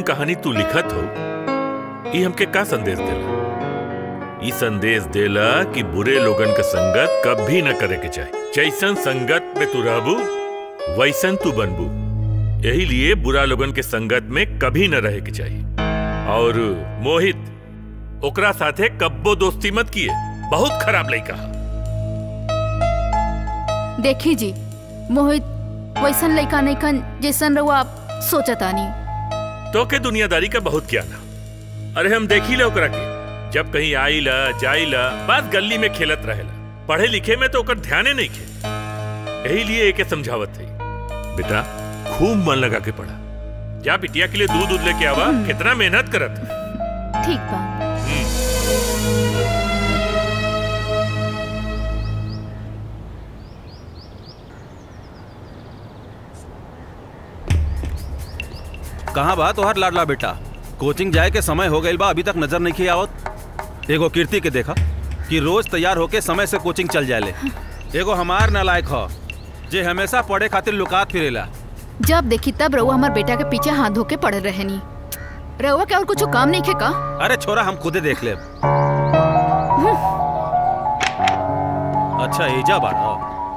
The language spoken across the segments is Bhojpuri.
कहानी तू लिखत हो ये हमके का संदेश देला ई संदेश देला कि बुरे लोगन का संगत कभी न करे के चाहे जैसन संगत में तू रहबू वैसन तू बनबू यही लिए बुरा लोगन के संगत में कभी न रहे के चाहिए और मोहित ओकरा साथे कब्बो दोस्ती मत किए बहुत खराब लड़का है देखी जी मोहित वैसन लड़का नहीं कन जैसन रहुआ आप सोचतानी तो के दुनियादारी का बहुत ज्ञान है अरे हम देखी ले ओकरा के जब कहीं आईला जाइला बस गली में खेलत रहेला पढ़े लिखे में तो ओकर ध्याने नहीं खे यही लिए एके समझावत थी बेटा खूब मन लगा के पढ़ा जा बिटिया के लिए दूध दूध लेके आवा कितना मेहनत करत ठीक बा कहाँ बा तोहर लाडला बेटा कोचिंग जाए के समय हो गईल बा अभी तक नजर नहीं किया आवत एगो कीर्ति के देखा कि रोज तैयार होके समय से कोचिंग चल जाले एगो हमार नालायक ह जे हमेशा पढ़े खातिर लुकात फिरेला जब देखी तब रहुआ हमार बेटा के पीछे हाथ धो के पड़े रहनी रहुआ के और कुछ काम नहीं खे का अरे छोरा हम खुदे देख ले अच्छा एजा बाड़ा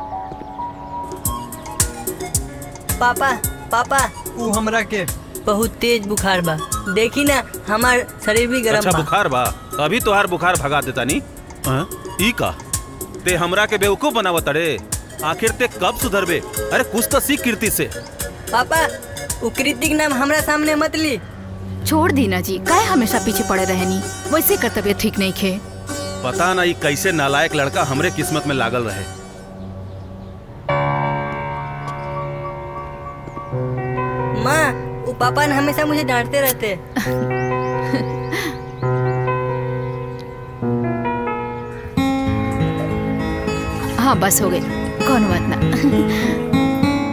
पापा पापा ऊ हमरा के बहुत तेज बुखार बा देखी ना हमार शरीर भी गर्म अच्छा बा बुखार बा अभी तोहार बुखार भगा देता नी हाँ? ई का ते हमरा के बेवकूफ बनावत अरे आखिर ते कब सुधरबे अरे कुछ तो सीख कीर्ति से पापा उ कृतिक नाम हमरा सामने मत ली छोड़ दी ना जी काहे हमेशा पीछे पड़े रहनी वैसे कर तबियत ठीक नहीं खे पता ना ई कैसे नालायक लड़का हमरे किस्मत में लागल रहे माँ वो पापा ने हमेशा मुझे डांटते रहते हाँ बस हो गई कौन बात ना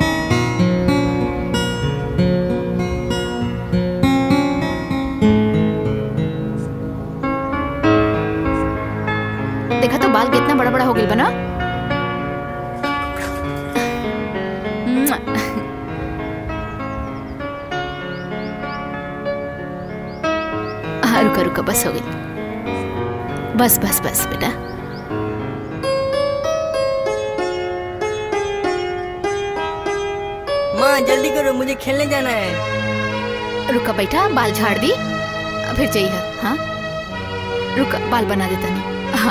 देखा तो बाल कितना बड़ा बड़ा हो गई बना हाँ रुका रुका बस हो गई बस बस बस बेटा माँ जल्दी करो मुझे खेलने जाना है रुका बैठा बाल झाड़ दी फिर जाइए हाँ रुका बाल बना देता नहीं हाँ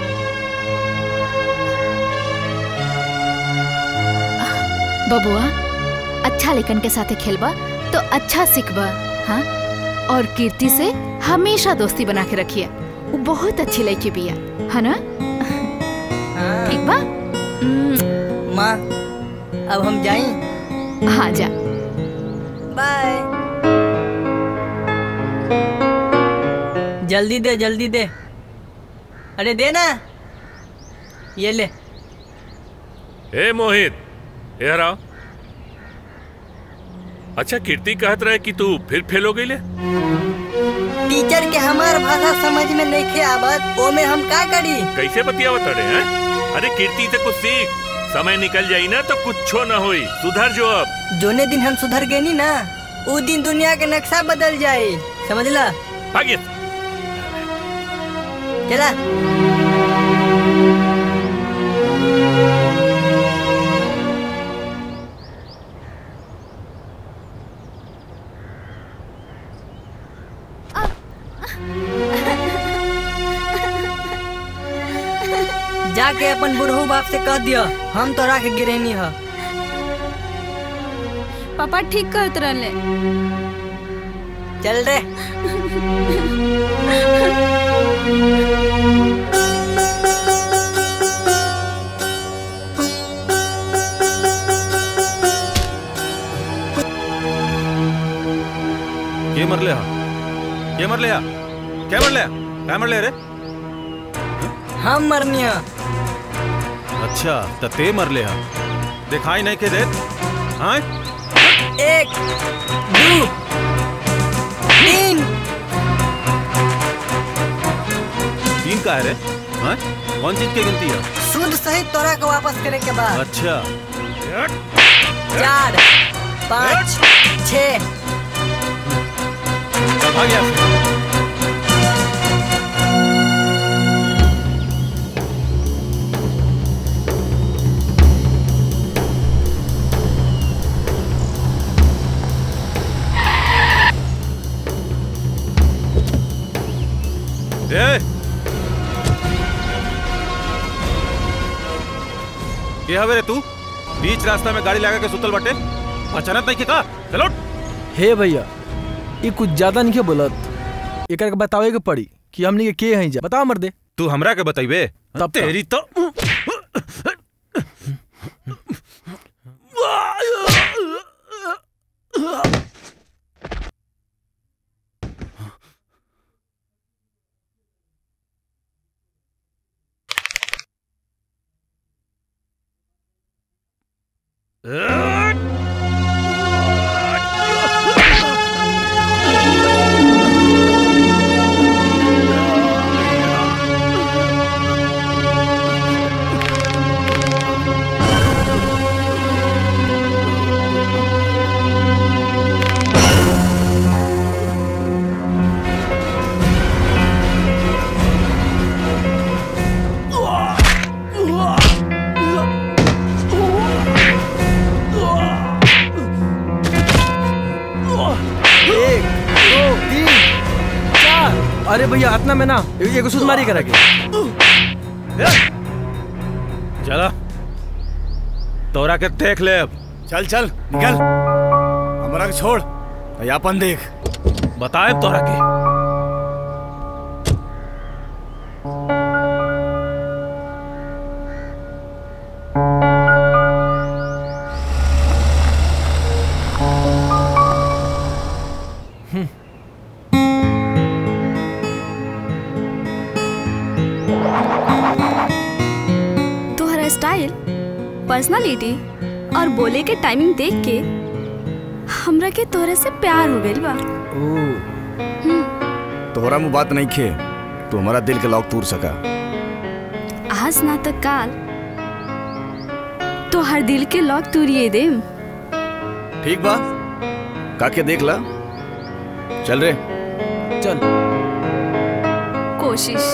बबुआ अच्छा लेकन के साथे खेलबा तो अच्छा सीखबा हाँ और कीर्ति से हमेशा दोस्ती बना के रखिए वो बहुत अच्छी लड़की बिया है ना हाँ। ठीक बा माँ अब हम जाएं हाँ जा बाय जल्दी दे जल्दी दे अरे दे ना ये ले ए मोहित यार आओ अच्छा कीर्ति कहत रहे कि तू फिर फेल हो गई ले टीचर के हमार भाषा समझ में नहीं खे आवत ओ में हम का करी कैसे बतियावत अरे हैं अरे कीर्ति से कुछ सीख समय निकल जाई ना तो कुछो न होई सुधर जो अब जोने दिन हम सुधर गए नी ना उ दिन दुनिया के नक्शा बदल जाए समझला भाग्य चला जाके अपन बुढ़ऊ बाप से कह दियो हम तोरा के गिरेनी ह पापा ठीक कहत रहले चल रे के मरले हा के मरले हा क्या मरले हा क्या मरले रे हम मरनी है अच्छा त ते मरले हा दिखाई नहीं के देत हाँ एक दो तीन तीन का है रे हाँ कौन चीज की गिनती है शुद्ध सही तोरा को वापस करे के बाद अच्छा चार पाँच छ भाग यहाँ से। ए! के हवे रे तू बीच रास्ता में गाड़ी लगा के सुतल बटे अचानक नहीं के का चलो हे भैया ये कुछ ज्यादा नहीं बोलत एक बतावे के पड़ी कि हमनी के के हैं जा बताओ मर दे तू हमरा के बताइबे तब का? तेरी तो एक दो तीन चार अरे भैया इतना में ना ए- एगो सुध मारी करा के चला तोरा के देख ले अब चल चल निकल हमारा के छोड़ अपन देख बताए तोरा के तोहरा स्टाइल पर्सनालिटी और बोले के टाइमिंग देख के हमरा के तोहरा से प्यार हो गइल बा तोहरा मुँह बात नहीं खे तू हमारा दिल के लॉक तोड़ सका आज ना तो काल तो हर दिल के लॉक तूरिए देम ठीक बा काके देख ला चल रे चल कोशिश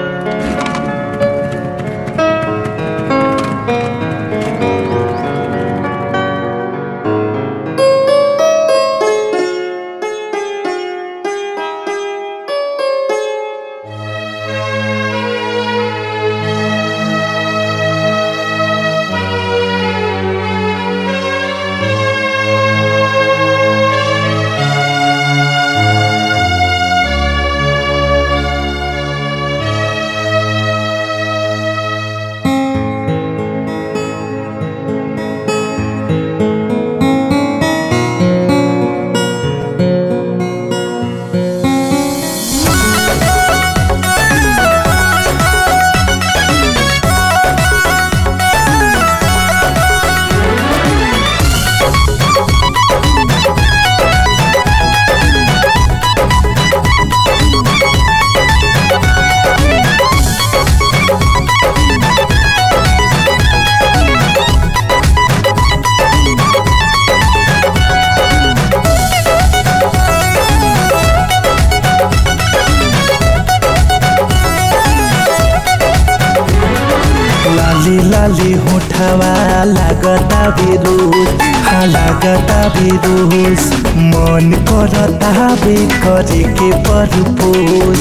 लाली लाली होठवा लागता बिरोज हाँ लागता बिरोज मन करता बे करे के परपोज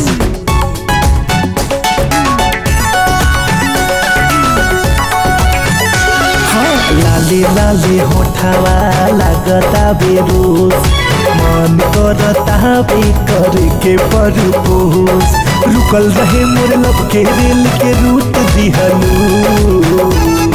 हाँ लाली लाली होठवा लागता बिरोज मन करता बे करे के परपोज रुकल रहे मोर लब के रेल के रूट दिहलू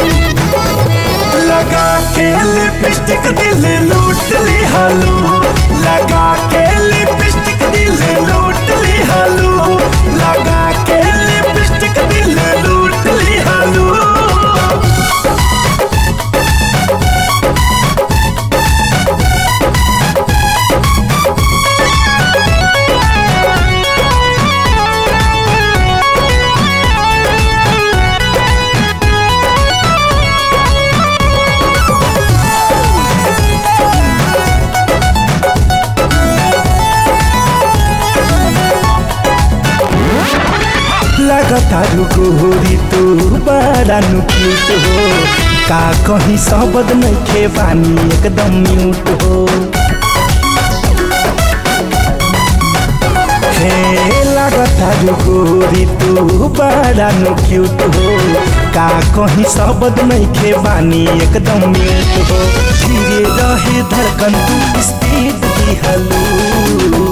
लगा के लिपस्टिक दिल लूट लिहलू लगा के लिपस्टिक दिल लूट लिहलू लगा के लिपस्टिक दिल लूट लिहलू लगतारू गोरी तू बड़ा नु क्यूट हो का कहीं शब्द नइखे बानी एकदम म्यूट हो हे लगतारू गोरी तू बड़ा नु क्यूट हो का कहीं शब्द नइखे बानी एकदम म्यूट हो धीरे रहे धड़कन तू स्पीड दिहलू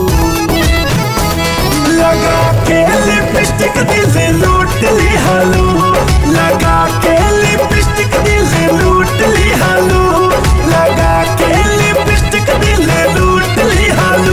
लगा के लिपस्टिक दिल लूट ली हालू लगा के लिपस्टिक दिल लूट ली हालू लगा के लिपस्टिक दिल लूट ली हालू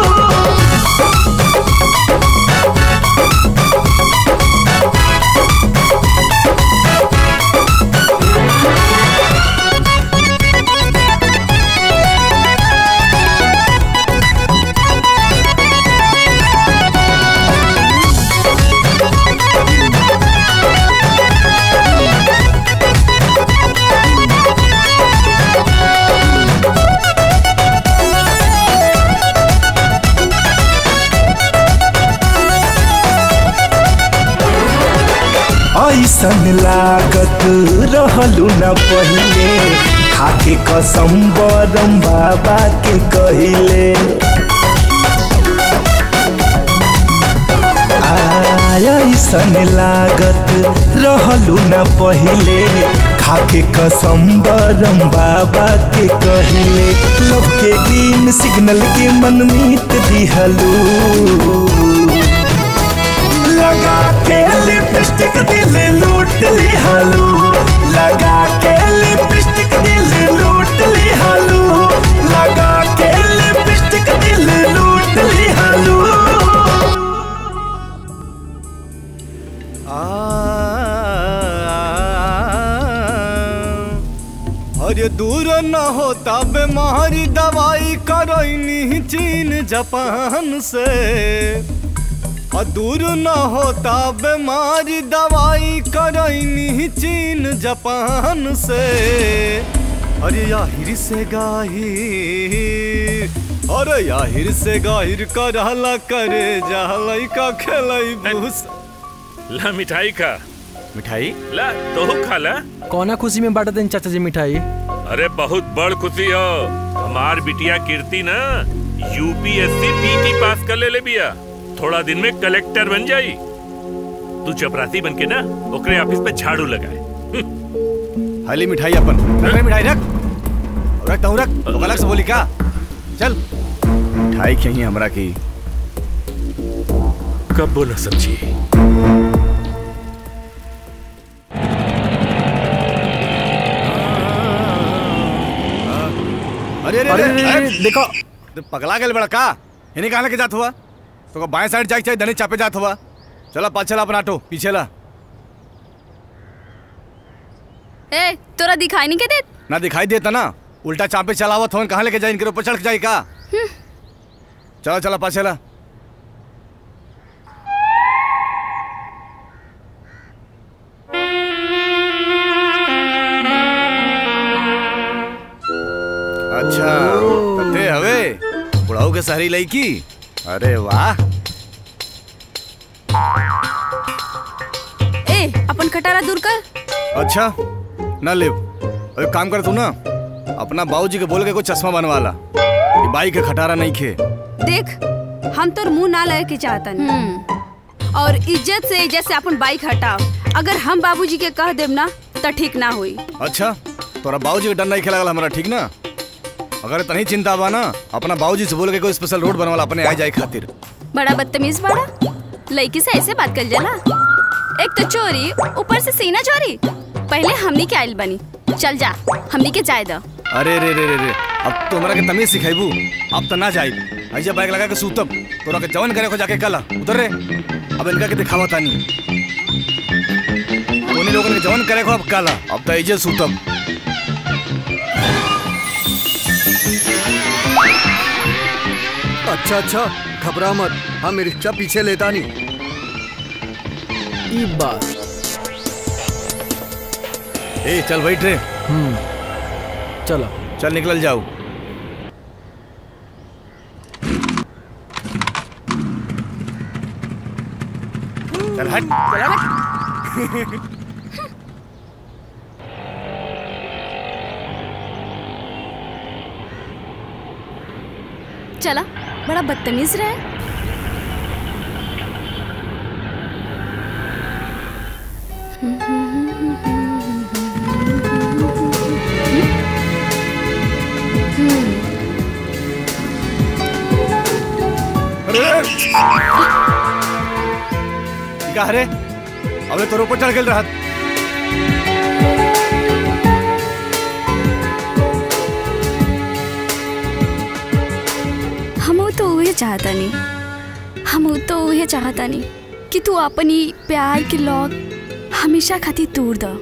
ऐसन लागत रहलू न पहिले खाके कसम बरम बाबा के कहिले आय ऐसन लागत रहलू न पहिले खाके कसम बरम बाबा के कहिले लव के ग्रीन सिग्नल के मनमीत दिहलू लगा के लिपस्टिक दिल लूट ली हालू लगा के लिपस्टिक दिल लूट ली हालू लगा के लिपस्टिक दिल लूट ली हालू अरे दूर न होता बीमारी दवाई करैनी चीन जापान से और दूर न होता बीमारी दवाई करैनी चीन जापान से अरे याहिर से गाहिर अरे याहिर से गाहिर करहला करे जहलई का खेलई भूस ला मिठाई खा मिठाई ला तो खा ला कौना खुशी में बांटत हैं चाचा जी मिठाई अरे बहुत बड़ खुशी हो हमार बिटिया कीर्ति ना यूपीएससी पीटी पास कर ले ले बिया थोड़ा दिन में कलेक्टर बन जाई तू चपरासी बन के ना ओकरे ऑफिस पे झाड़ू लगाए हाली मिठाई अपन रख रे मिठाई रख रख तहु रख तो अलग से बोली का चल मिठाई खही हमरा की कब बोला समझी अरे अरे अरे, अरे, अरे, अरे, अरे, देखो तो पगला गेल बड़ा का इन्हीं कहाँ लेके जात हुआ तो बाएं साइड जाके चाहिए धनी चापे जात हुआ चला पाँच चला अपना ऑटो पीछे ला ए तोरा दिखाई नहीं के देत ना दिखाई देता ना उल्टा चापे चलावत हो कहाँ लेके जाए इनके ऊपर चढ़ के जाए का चला चला पाछे ला अच्छा तते हवे बुढ़ाऊ के सारी लड़की अरे वाह ए अपन खटारा दूर कर अच्छा ना ले अरे काम कर तू ना अपना बाबूजी के बोल के कोई चश्मा बनवा ला ये बाई के खटारा नहीं खे देख हम तोर मुंह ना लगे के चाहतन और इज्जत से इज्जत से अपन बाइक हटाओ अगर हम बाबूजी के कह देब ना तो ठीक ना होई अच्छा तोरा बाबूजी के डर नहीं खेला हमारा ठीक ना अगर तनी चिंता बा ना अपना बाबूजी से बोल के कोई स्पेशल रोड बनवाला अपने आ जाए खातिर बड़ा बदतमीज बड़ा लड़की से ऐसे बात कर जाला एक तो चोरी ऊपर से सीना चोरी पहले हमनी के आइल बनी चल जा हमनी के जाए दो अरे रे रे रे रे अब तो हमरा के तमीज सिखाइबू अब तो ना जाई ऐजा बैग लगा के सूतब तोरा के जवन करे को जाके कला उधर रे अब इनका के दिखावा तानी तोनी लोगन के जवन करे को अब कला अब तो ऐजे सूतब अच्छा अच्छा घबरा मत हम रिक्शा पीछे लेता नहीं ई बात ए चल बैठ रे हम्म चलो चल निकल जाओ चल हट चला बड़ा बदतमीज रहे का रे अबे तोर ऊपर चढ़ गेल रहत हम तो उहे चाहता नहीं हम तो उहे चाहता नहीं कि तू अपनी प्यार के लॉक हमेशा खातिर तोड़ द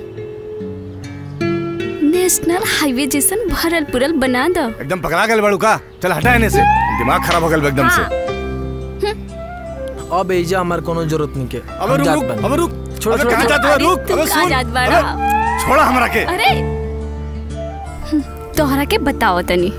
नेशनल हाईवे जैसन भरल पुरल बना द एकदम पकड़ा गेल बड़ू का चल हटा एने से दिमाग खराब हो गेल बा एकदम से अब एजा हमार कोनो जरूरत नहीं के अबे रुक रुक अबे रुक छोड़ अबे छोड़ कहाँ जात बा? अरे रुक तू अबे कहाँ सुन जात बाड़ा? अबे छोड़ा हमरा के अरे तोहरा के बताओ तनी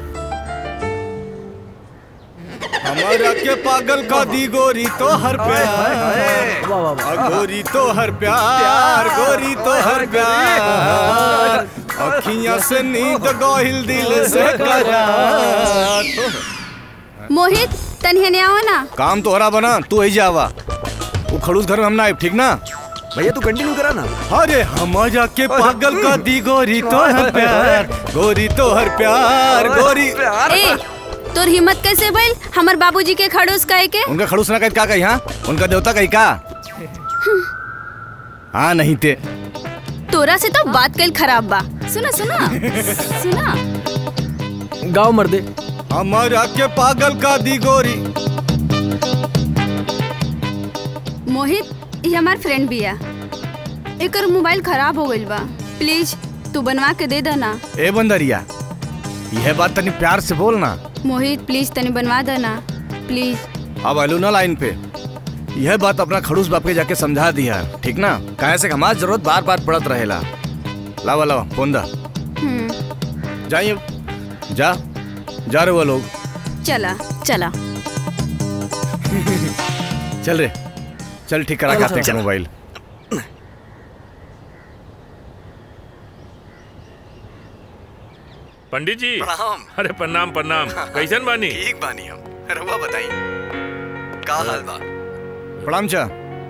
हमारा के पागल का दी गोरी तो हर प्यार वाह वाह वाह आ गोरी तो हर प्यार गोरी तो हर प्यार अखियां से नींद गोहिल दिल से करार मोहित तनी हने आओ ना काम तो हरा बना तू ही जावा वो खड़ूस घर में हम ना आए ठीक ना भैया तू कंटिन्यू करा ना अरे हमारा के पागल का दी गोरी तो हर प्यार गोरी तो हर प्यार गोरी ए तोर हिम्मत कैसे भइल हमर बाबूजी के खड़ूस कहे के उनका खड़ूस ना कह का कही हाँ उनका देवता कही का हाँ नहीं ते तोरा से तो बात कल खराब बा सुना सुना सुना गाँव मर दे हमारा के पागल का दी गोरी मोहित ये हमार फ्रेंड बिया एकर मोबाइल खराब हो गइल बा प्लीज तू बनवा के दे देना ए बंदरिया यह बात तनी प्यार से बोल ना मोहित प्लीज तनी बनवा देना प्लीज अब अलू ना लाइन पे यह बात अपना खड़ूस बाप के जाके समझा दिया ठीक ना काहे से हमार जरूरत बार बार पड़त रहेला लावा लावा फोन दा हम्म जाइए जा जा रहे वो लोग चला चला चल रे चल ठीक करा के आते हैं मोबाइल पंडित जी प्रणाम अरे प्रणाम प्रणाम कैसन बानी ठीक बानी हम रहुआ बताई का हाल बा प्रणाम चा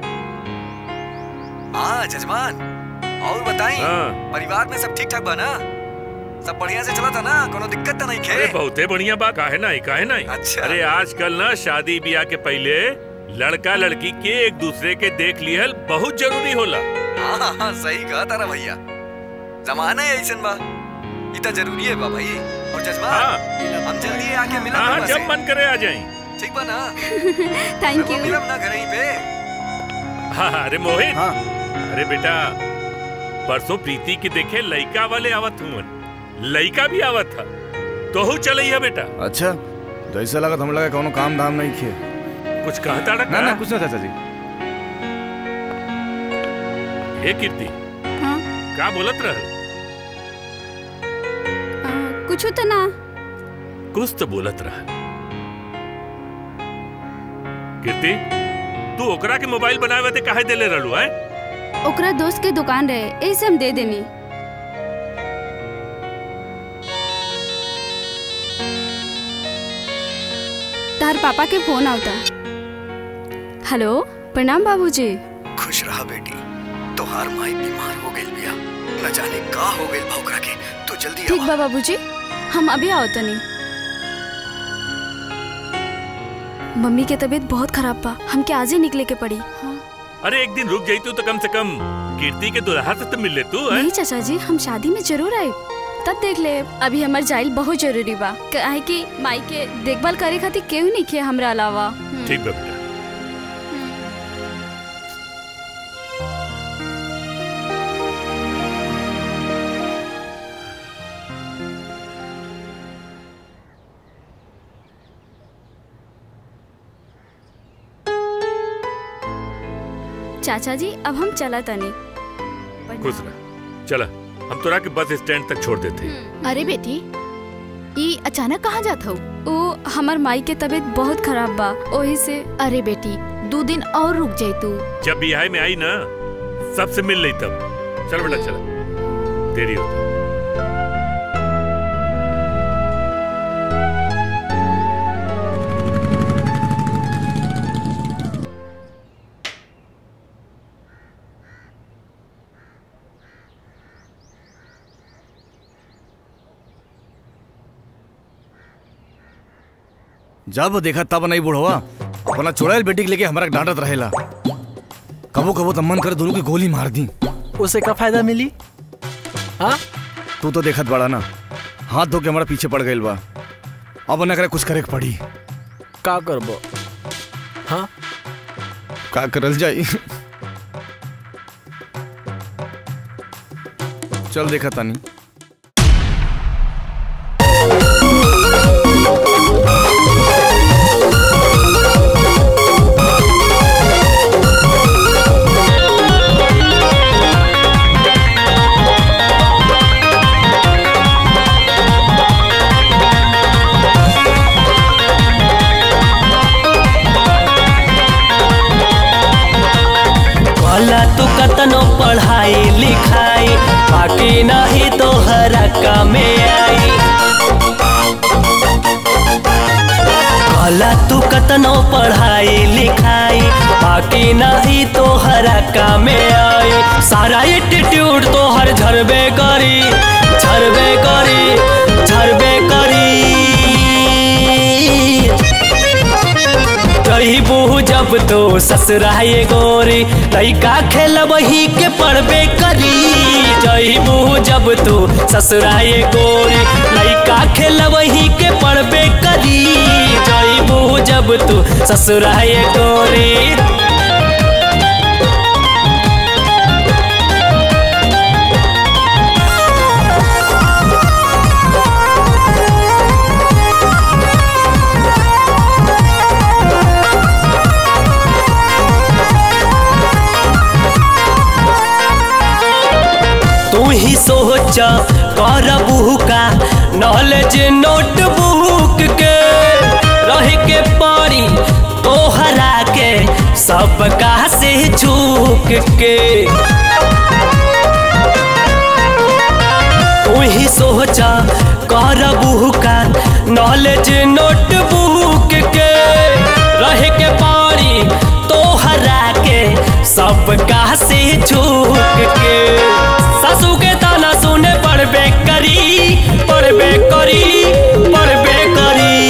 हाँ जजमान और बताई हाँ। परिवार में सब ठीक ठाक बा ना सब बढ़िया से चला था ना कोनो दिक्कत तो नहीं अरे खे बहुते बढ़िया बात काहे नहीं काहे नहीं अच्छा। अरे आजकल ना शादी ब्याह के पहले लड़का लड़की के एक दूसरे के देख लिहल बहुत जरूरी होला हाँ हाँ, हाँ सही कहा तारा भैया जमाना ही ऐसन बा इतना जरूरी है बा भाई और हाँ जजमान हम जल्दी आके मिला हाँ रहुआ जब से। मन करे आ जाई ठीक बा ना थैंक रहुआ यू मिलब ना घर ही पे हाँ हाँ, अरे मोहित हाँ अरे बेटा परसों प्रीति के देखे लइका वाले आवत हुवन लइका भी आवत था तो चलैया बेटा अच्छा जैसे लगा हम लगा कोनो काम धाम नहीं किए कुछ कहता ना ना रखा कुछ ना चाचा जी ए कीर्ति हाँ का बोलत रह कुछ तो ना कुछ तो बोलत रहा कीर्ति तू ओकरा के मोबाइल बनावे ते काहे देले रहलू है ओकरा दोस्त के दुकान रहे ऐसे हम दे देनी तार पापा के फोन आवता हेलो प्रणाम बाबूजी खुश रहा बेटी तोहार माई बीमार हो गई बिया न जाने का हो गई बा ओकरा के तू जल्दी ठीक आवा बा बाबूजी हम अभी आओ तनी मम्मी के तबीयत बहुत खराब बा हमके आज ही निकले के पड़ी हाँ। अरे एक दिन रुक जाई तू तो कम से कम कीर्ति के दुल्हा से तो मिल ले तू है नहीं चाचा जी हम शादी में जरूर आए तब देख ले अभी हमार जाइल बहुत जरूरी बा काहे कि माई के देखभाल करे खातिर केहू नहीं खे हमरा अलावा हम्म। ठीक बा बेटा चाचा जी अब हम चला तनी खुश रह चला हम तोरा के बस स्टैंड तक छोड़ देते हैं। अरे बेटी ई अचानक कहाँ जात हो ओ हमार माई के तबीयत बहुत खराब बा ओही से अरे बेटी दो दिन और रुक जाई तू जब बिहार में आई ना सबसे मिल ली तब चल बेटा चल देरी होता जब देखा तब नहीं बुढ़वा अपना चुड़ैल बेटी के लेके हमारा डांटत रहेला कबो कबो तो मन कर दोनों की गोली मार दी उसे का फायदा मिली हाँ तू तो देखत बड़ा ना हाथ धो के हमारा पीछे पड़ गई बा अब न करे कुछ करे के पड़ी का करबो हाँ का करल जाई चल देखा तानी भला तू कतनो पढ़ाई लिखाई बाकी नहीं तो हरा कामे आई भला तू कतनो पढ़ाई लिखाई बाकी नहीं तो हरा कामे आई सारा एटीट्यूड तो हर झरबे करी झरबे करी झरबे करी कही बहू जब तो ससुराए गोरी लैका खेल वही के पढ़बे करी जही बहू जब तो ससुराए गोरी लैका खेल वही के पढ़बे करी जही बहू जब तो ससुराए गोरी तू ही सोच करबू का नॉलेज नोटबुक के रह के पड़ी तोहरा के सबका से झुक के तू ही सोच करबू का नॉलेज नोटबुक के रह के पड़ी तोहरा के सबका से झुक के ससु के ताना सुने पड़बे करी पड़बे करी पड़बे करी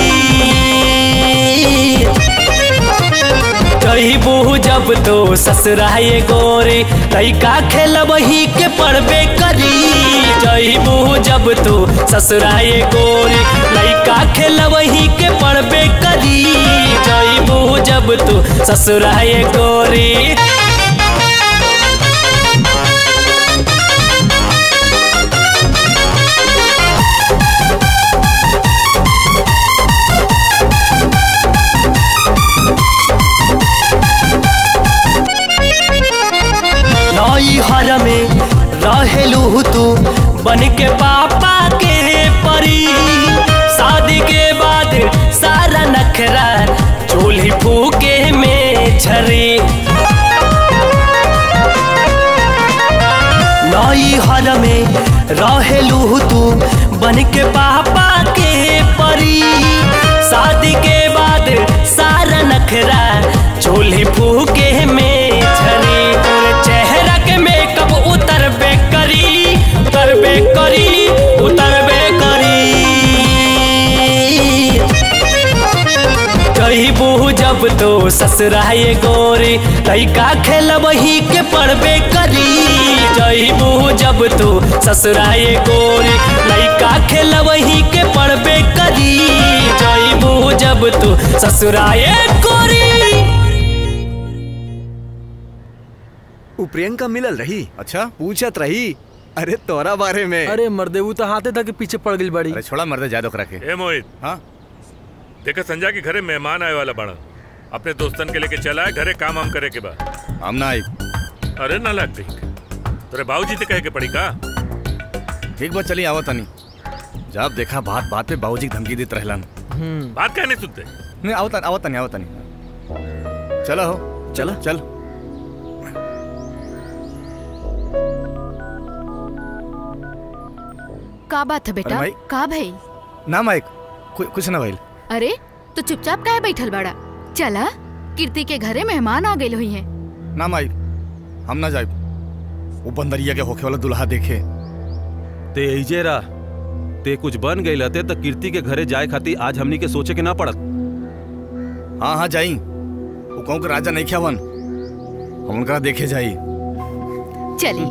कही बहू जब तो ससुराए गोरी लैका खेल वही के पड़बे करी जही बहू जब तो ससुराए गोरी लैका खेल वही के पड़बे करी जही बहू जब तो ससुराए गोरी नई हर में रहेलू तू बन के पापा के परी शादी के बाद सारा नखरा चूल्ही फूके में झरी नई हर में रहेलू तू बन के पापा के परी शादी के बाद सारा नखरा चूल्ही फूके में झरी तोर चेहरा के मेकअप उतरबे करी उतरबे करी उतरबे करी कही बहू जब तो ससुराए गोरी लैका खेल वही के पढ़बे करी जही बहू जब तो ससुराए गोरी लैका खेल वही के पढ़बे करी जही बहू जब तो ससुराए गोरी उ प्रियंका मिलल रही अच्छा पूछत रही अरे तोरा बारे में अरे मर्दे वो तो हाथे तक पीछे पड़ गई बड़ी अरे छोड़ा मर्दे जादो करा के ए मोहित हाँ देखा संजय के घरे मेहमान आए वाला बड़ा अपने दोस्तन के लेके चला है घरे काम हम करे के बा हम ना आई अरे ना लग ठीक तोरे बाबूजी से कहे के पड़ी का ठीक बात चली आवत तनी जब देखा बात बात पे बाबूजी की धमकी देत रहलन बात कहने सुनते नहीं आवत आवत तनी आवत तनी चलो हो चला चल का बात है बेटा अरे भाई। का भाई ना माइक कु- कुछ ना भाई अरे तो चुपचाप काहे बैठल बाड़ा चला कीर्ति के घरे मेहमान आ गए हुई हैं ना माइक हम ना जाए वो बंदरिया के होखे वाला दुल्हा देखे ते एजे रा ते कुछ बन गई लते तो कीर्ति के घरे जाए खातिर आज हमनी के सोचे के ना पड़त हाँ हाँ जाई वो कहूँ के राजा नहीं ख्यावन हम उनका देखे जाई चली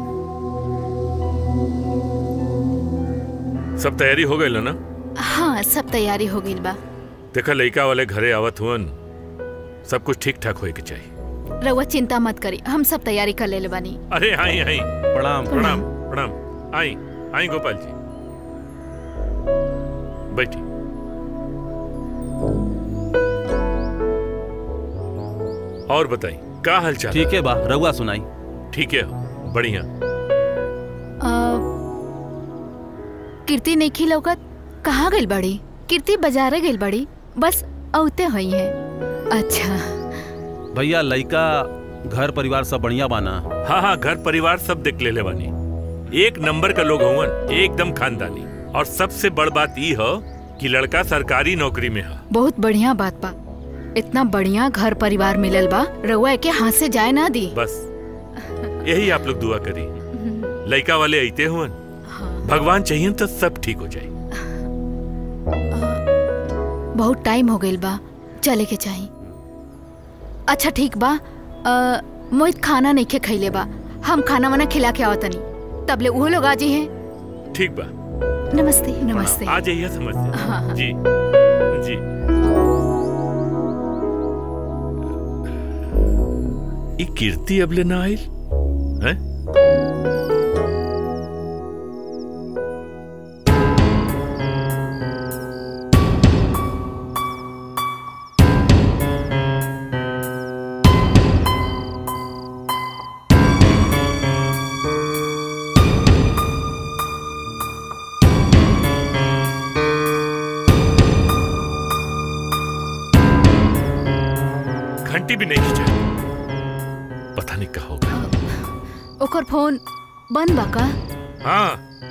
सब तैयारी हो गई ना हाँ सब तैयारी हो गई बा देखा लड़का वाले घरे आवत हुअन सब कुछ ठीक ठाक होए के चाहिए रउआ चिंता मत करी हम सब तैयारी कर ले बानी अरे आई आई प्रणाम प्रणाम प्रणाम आई आई गोपाल जी बैठी और बताई का हालचाल ठीक है बा रउआ सुनाई ठीक है बढ़िया अ, कीर्ति नहीं लौकत कहाँ गई बड़ी कीर्ति बाजारे गई बड़ी बस औते हुई है अच्छा भैया लइका घर परिवार सब बढ़िया बाना हाँ हाँ घर परिवार सब देख ले ले बानी एक नंबर का लोग हवन एकदम खानदानी और सबसे बड़ बात ई हो कि लड़का सरकारी नौकरी में है बहुत बढ़िया बात बा इतना बढ़िया घर परिवार मिलल बा रउआ के हाथ से जाए ना दी बस यही आप लोग दुआ करी लड़का वाले आते हुवन भगवान चाहिए तो सब ठीक हो जाए बहुत टाइम हो गइल बा चले के चाही अच्छा ठीक बा अ, मोहित खाना नहीं खे खैले बा हम खाना वाना खिला के आवतनी तबले वो लोग आजी हैं ठीक बा नमस्ते नमस्ते आ जाइए समझते हाँ, हाँ। जी जी ई कीर्ति अबले ना आइल हैं घंटी भी नहीं खिंचा पता नहीं कहा होगा ओकर फोन बंद बा का हाँ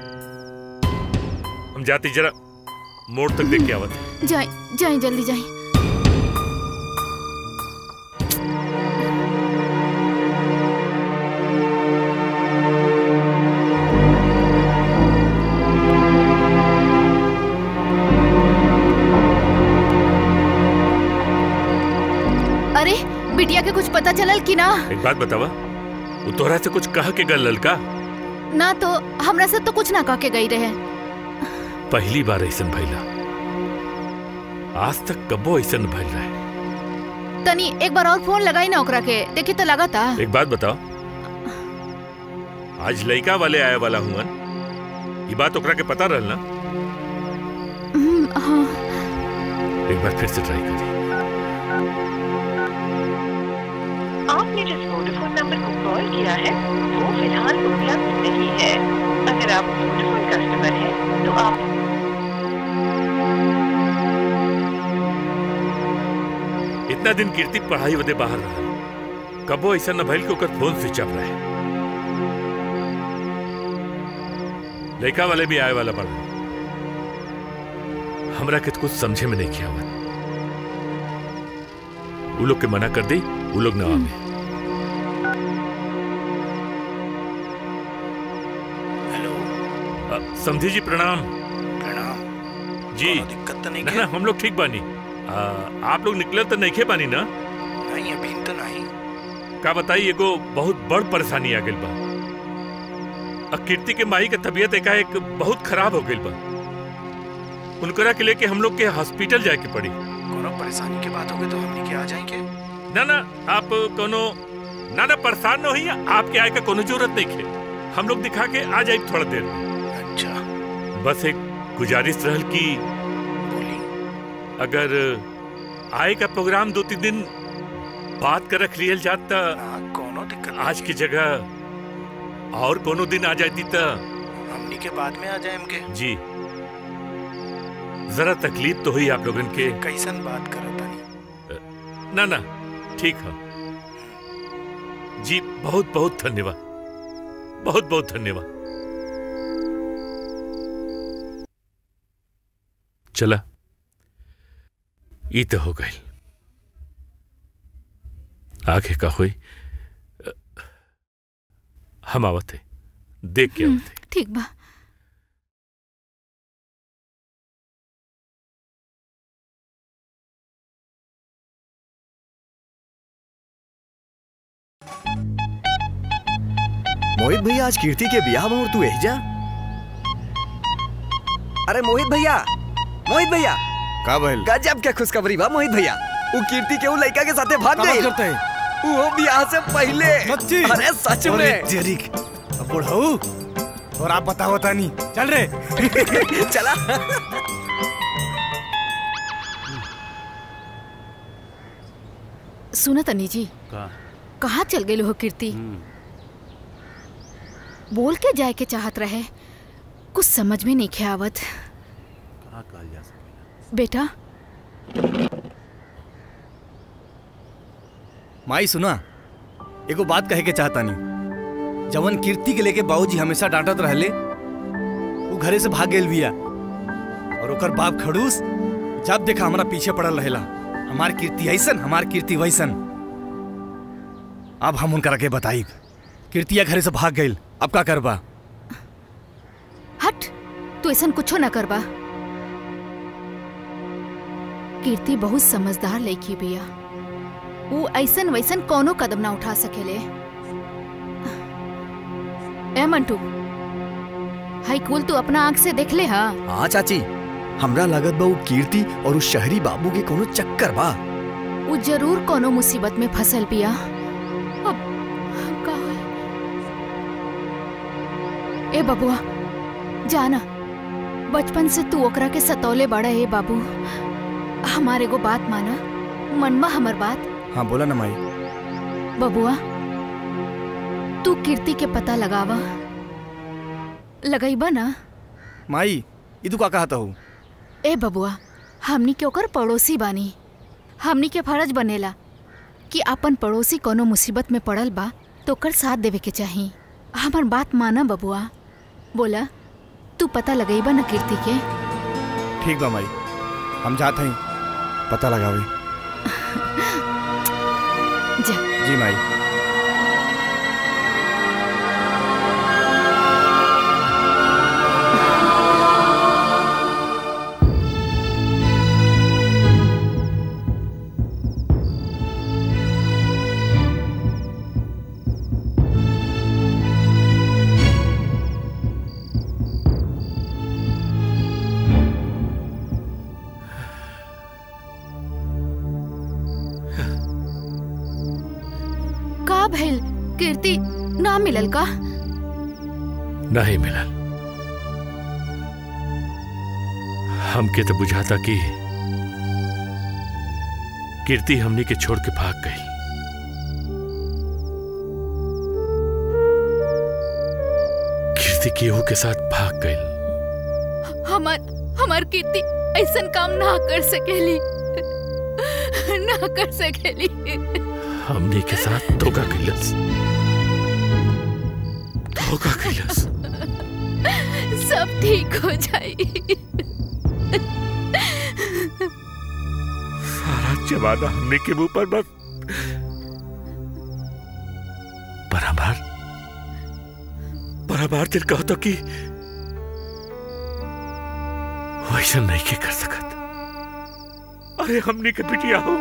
हम जाती जरा मोड़ तक देख के आवत हैं। जाए जाए जल्दी जाए अरे बिटिया के कुछ पता चलल कि ना एक बात बतावा वो तोहरा से कुछ कहा के गल ललका ना तो हमरा से तो कुछ ना कह के गई रहे पहली बार ऐसन भइला आज तक कबो ऐसन भइल रहे तनी एक बार और फोन लगाई ना ओकरा के देखी तो लगा था एक बात बताओ आज लड़का वाले आए वाला हुआ ये बात ओकरा के पता रहल ना हम्म, हाँ एक बार फिर से ट्राई करी आपने जिस वोडाफोन नंबर को कॉल किया है वो फिलहाल उपलब्ध नहीं है अगर आप वोडाफोन कस्टमर हैं तो आप इतना दिन कीर्ति पढ़ाई वदे बाहर रहा कबो ऐसा न भइल कि ओकर फोन स्विच ऑफ रहे लड़का वाले भी आए वाला पड़ा हमरा के तो कुछ समझे में नहीं किया हुआ वो लोग के मना कर दी वो लोग ना आवे हेलो समझी जी प्रणाम प्रणाम जी दिक्कत तो नहीं ना ना हम लोग ठीक बानी आ, आप लोग निकले तो नहीं खे बानी ना नहीं अभी तो नहीं का बताई एगो बहुत बड़ परेशानी आ गइल बा आ कीर्ति के माई के तबीयत एकाएक बहुत खराब हो गइल बा उनकरा के लेके हम लोग के हॉस्पिटल जाए के पड़ी कोनो परेशानी की बात होगी तो हमने के आ जाएंगे ना ना आप कोनो ना ना परेशान न होई आपके आए का कोनो जरूरत नहीं है हम लोग दिखा के आ जाए थोड़ा देर में अच्छा बस एक गुजारिश रहल की बोली अगर आए का प्रोग्राम दो तीन दिन बात कर रख लियल जात त हाँ कोनो दिक्कत आज की जगह और कोनो दिन आ जाती त हमनी के बाद में आ जाएंगे जी जरा तकलीफ तो हुई आप लोगन के कैसन बात करो तनी ना ना ठीक है जी बहुत बहुत धन्यवाद बहुत बहुत धन्यवाद चला ई तो हो गई आगे का हुई हम आवत है देख के आवत है ठीक बा मोहित भैया आज कीर्ति के बियाह में और तू यही जा अरे मोहित भैया मोहित भैया का भइल गजब के खुशखबरी बा मोहित भैया वो कीर्ति के वो लड़का के साथे भाग का बात गई करते हैं वो बियाह से पहले सच्ची अरे सच अरे में जेरिक अब बुढ़ऊ और आप बताओ तानी चल रे चला सुना तनी जी का कहाँ चल गई हो कीर्ति बोल के जाए के चाहत रहे कुछ समझ में नहीं खे आवत कहाँ कहल जा सके बेटा माई सुना एगो बात कहे के चाहता नहीं जवन कीर्ति के लेके बाबूजी हमेशा डांटत रहले वो घरे से भाग गेल बिया और ओकर बाप खड़ूस जब देखा हमारा पीछे पड़ल रहेला हमार कीर्ति ऐसन हमार कीर्ति वैसन अब हम उनका के बताई कीर्तिया घरे से भाग गई अब का करबा हट तू ऐसा कुछो न करबा कीर्ति बहुत समझदार लड़की बिया वो ऐसन वैसन कोनो कदम ना उठा सकेले ए मंटू हाई कुल तू अपना आंख से देख ले हा हाँ चाची हमरा लागत बा वो कीर्ति और उस शहरी बाबू के कोनो चक्कर बा वो जरूर कोनो मुसीबत में फसल बिया अब का होई? ए बबुआ जाना बचपन से तू ओकरा के सतौले बड़ा है बाबू हमारे को बात माना मनवा हमर बात हाँ बोला ना माई बबुआ तू कीर्ति के पता लगावा लगैबा ना माई ई तू का कहता हूँ ए बबुआ हमनी के ओकर पड़ोसी बानी हमनी के फर्ज बनेला कि अपन पड़ोसी कोनो मुसीबत में पड़ल बा तो ओकर साथ देवे के चाही हमर बात माना बबुआ बोला तू पता लगैबा ना कीर्ति के ठीक बा माई हम जाते हैं पता लगावे जा जी माई का भइल कीर्ति ना मिलल का नहीं मिलल हमके तो बुझाता कि कीर्ति हमनी के छोड़ के भाग गई कीर्ति केहू के साथ भाग गई हमार हमार कीर्ति ऐसन काम ना कर सकेली ना कर सकेली हमनी के साथ धोखा कैलस धोखा कैलस सब ठीक हो जाई सारा जमाना हमने के मुंह पर बस पर हमार पर हमार दिल कहता कि वैसा नहीं के कर सकत अरे हमने के बिटिया हो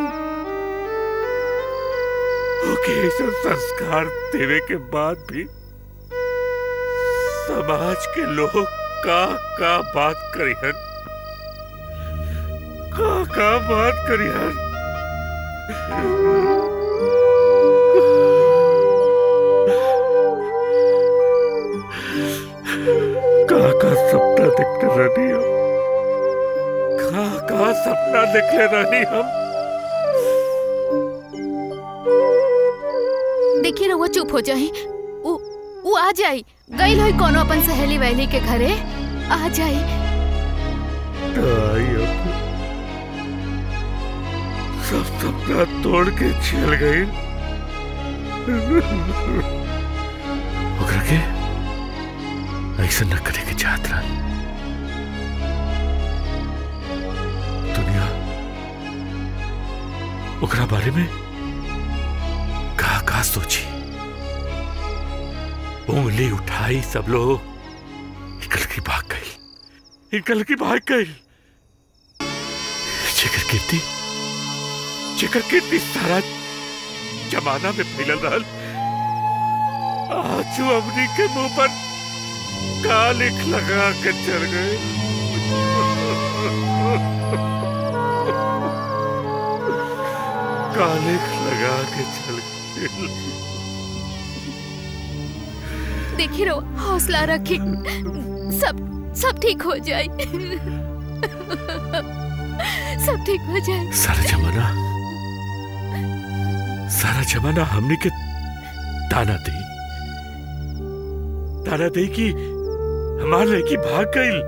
ओके ऐसा संस्कार देवे के बाद भी समाज के लोग का का बात करिहन का का बात करिहन का का सपना देखते रहनी हम का का सपना देखले रहनी हम देखिए रहुआ चुप हो जाए उ उ आ जाई गई होई कोनो अपन सहेली वहेली के घरे आ जाई ताई अपू सब सपना तोड़ के चल गई ओकरा के ऐसा न करे के चाहत रहा दुनिया ओकरा बारे में का का सोची उंगली उठाई सब लोग निकल की भाग गई निकल की भाग गई जेकर कीर्ति जेकर कीर्ति सारा जमाना में फैलल रहल आज वो अमरी के मुंह पर कालिक लगा के चल गए कालिक लगा के चल गए देखी रो हौसला रखी सब सब ठीक हो जाए सब ठीक हो जाए सारा जमाना सारा जमाना हमने के ताना दी ताना दी कि हमार लड़की भाग गई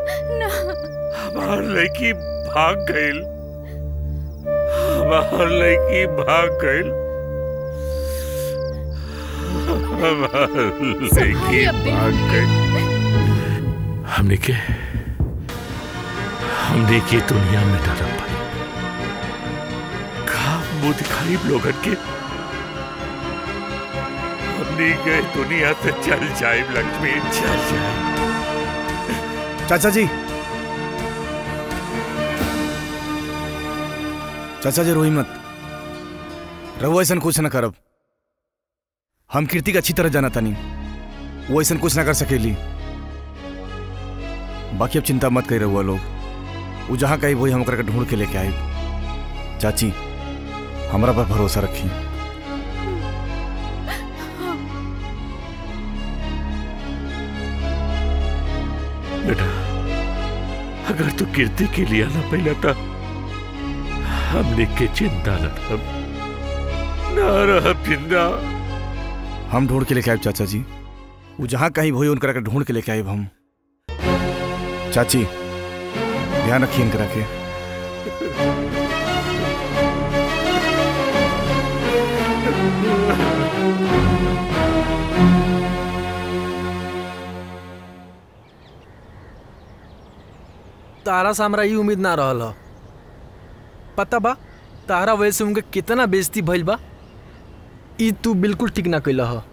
हमार लड़की भाग गई हमार लड़की भाग गई हमार लड़की भाग गई हमने के हमने के दुनिया में डरम भाई का मुंह दिखाई लोगन के हमने गए दुनिया से चल जाए लक्ष्मी चल जाए चाचा जी चाचा जी रोई मत रहुआ ऐसा कुछ न करब हम कीर्ति के अच्छी तरह जाना तानी वो ऐसा कुछ ना कर सकेली बाकी अब चिंता मत करी रहुआ लोग वो जहाँ कहीं वही हम ओकरा के ढूंढ के लेके आए चाची हमरा पर भरोसा रखी बेटा अगर तू कीर्ति के लिए आना पहला था हमने के चिंता न रह न रह जिंदा हम ढूंढ के लेके आए चाचा जी वो जहाँ कहीं वही उनकरा के ढूंढ के लेके आए हम चाची ध्यान रखिए इनकरा के तारा से हमरा ई उम्मीद ना रहल ह पता बा तारा वजह से उनके कितना बेइज्जती भइल बा ई तू बिल्कुल ठीक ना कैला ह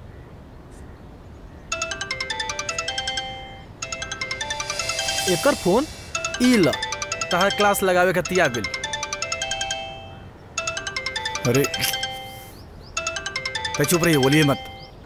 एकर फोन ई ल तहार क्लास लगावे खातिर आ गेल अरे तो चुप रहिए बोलिए मत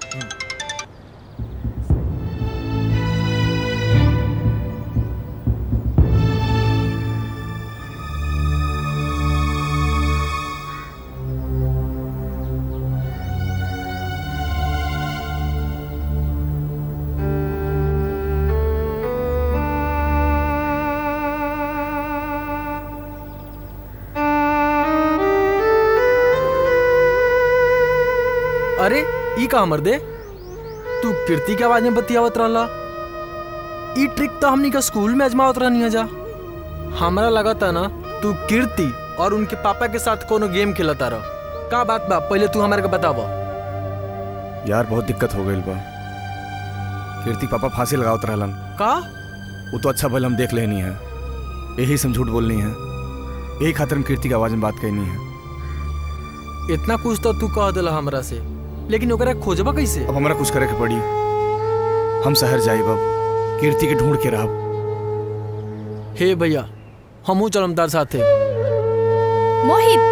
अरे ई का हमर दे तू कीर्ति के आवाज में बतियावत रहला ई ट्रिक तो हमनी के स्कूल में आजमावत रहनी जा हमरा लगता ना तू कीर्ति और उनके पापा के साथ कोनो गेम खेलता रह का बात बा पहले तू हमारे के बताव यार बहुत दिक्कत हो गई बा कीर्ति पापा फांसी लगावत रहलन का वो तो अच्छा भल हम देख लेनी है यही से हम झूठ बोलनी है यही खातिर हम कीर्ति की आवाज में बात करनी है इतना कुछ तो तू कह दिला हमरा से लेकिन ओकरा खोजबा कैसे अब हमारा कुछ करे के पड़ी हम शहर जाइब अब कीर्ति के ढूंढ के रहब हे भैया हमू चलम तार साथे मोहित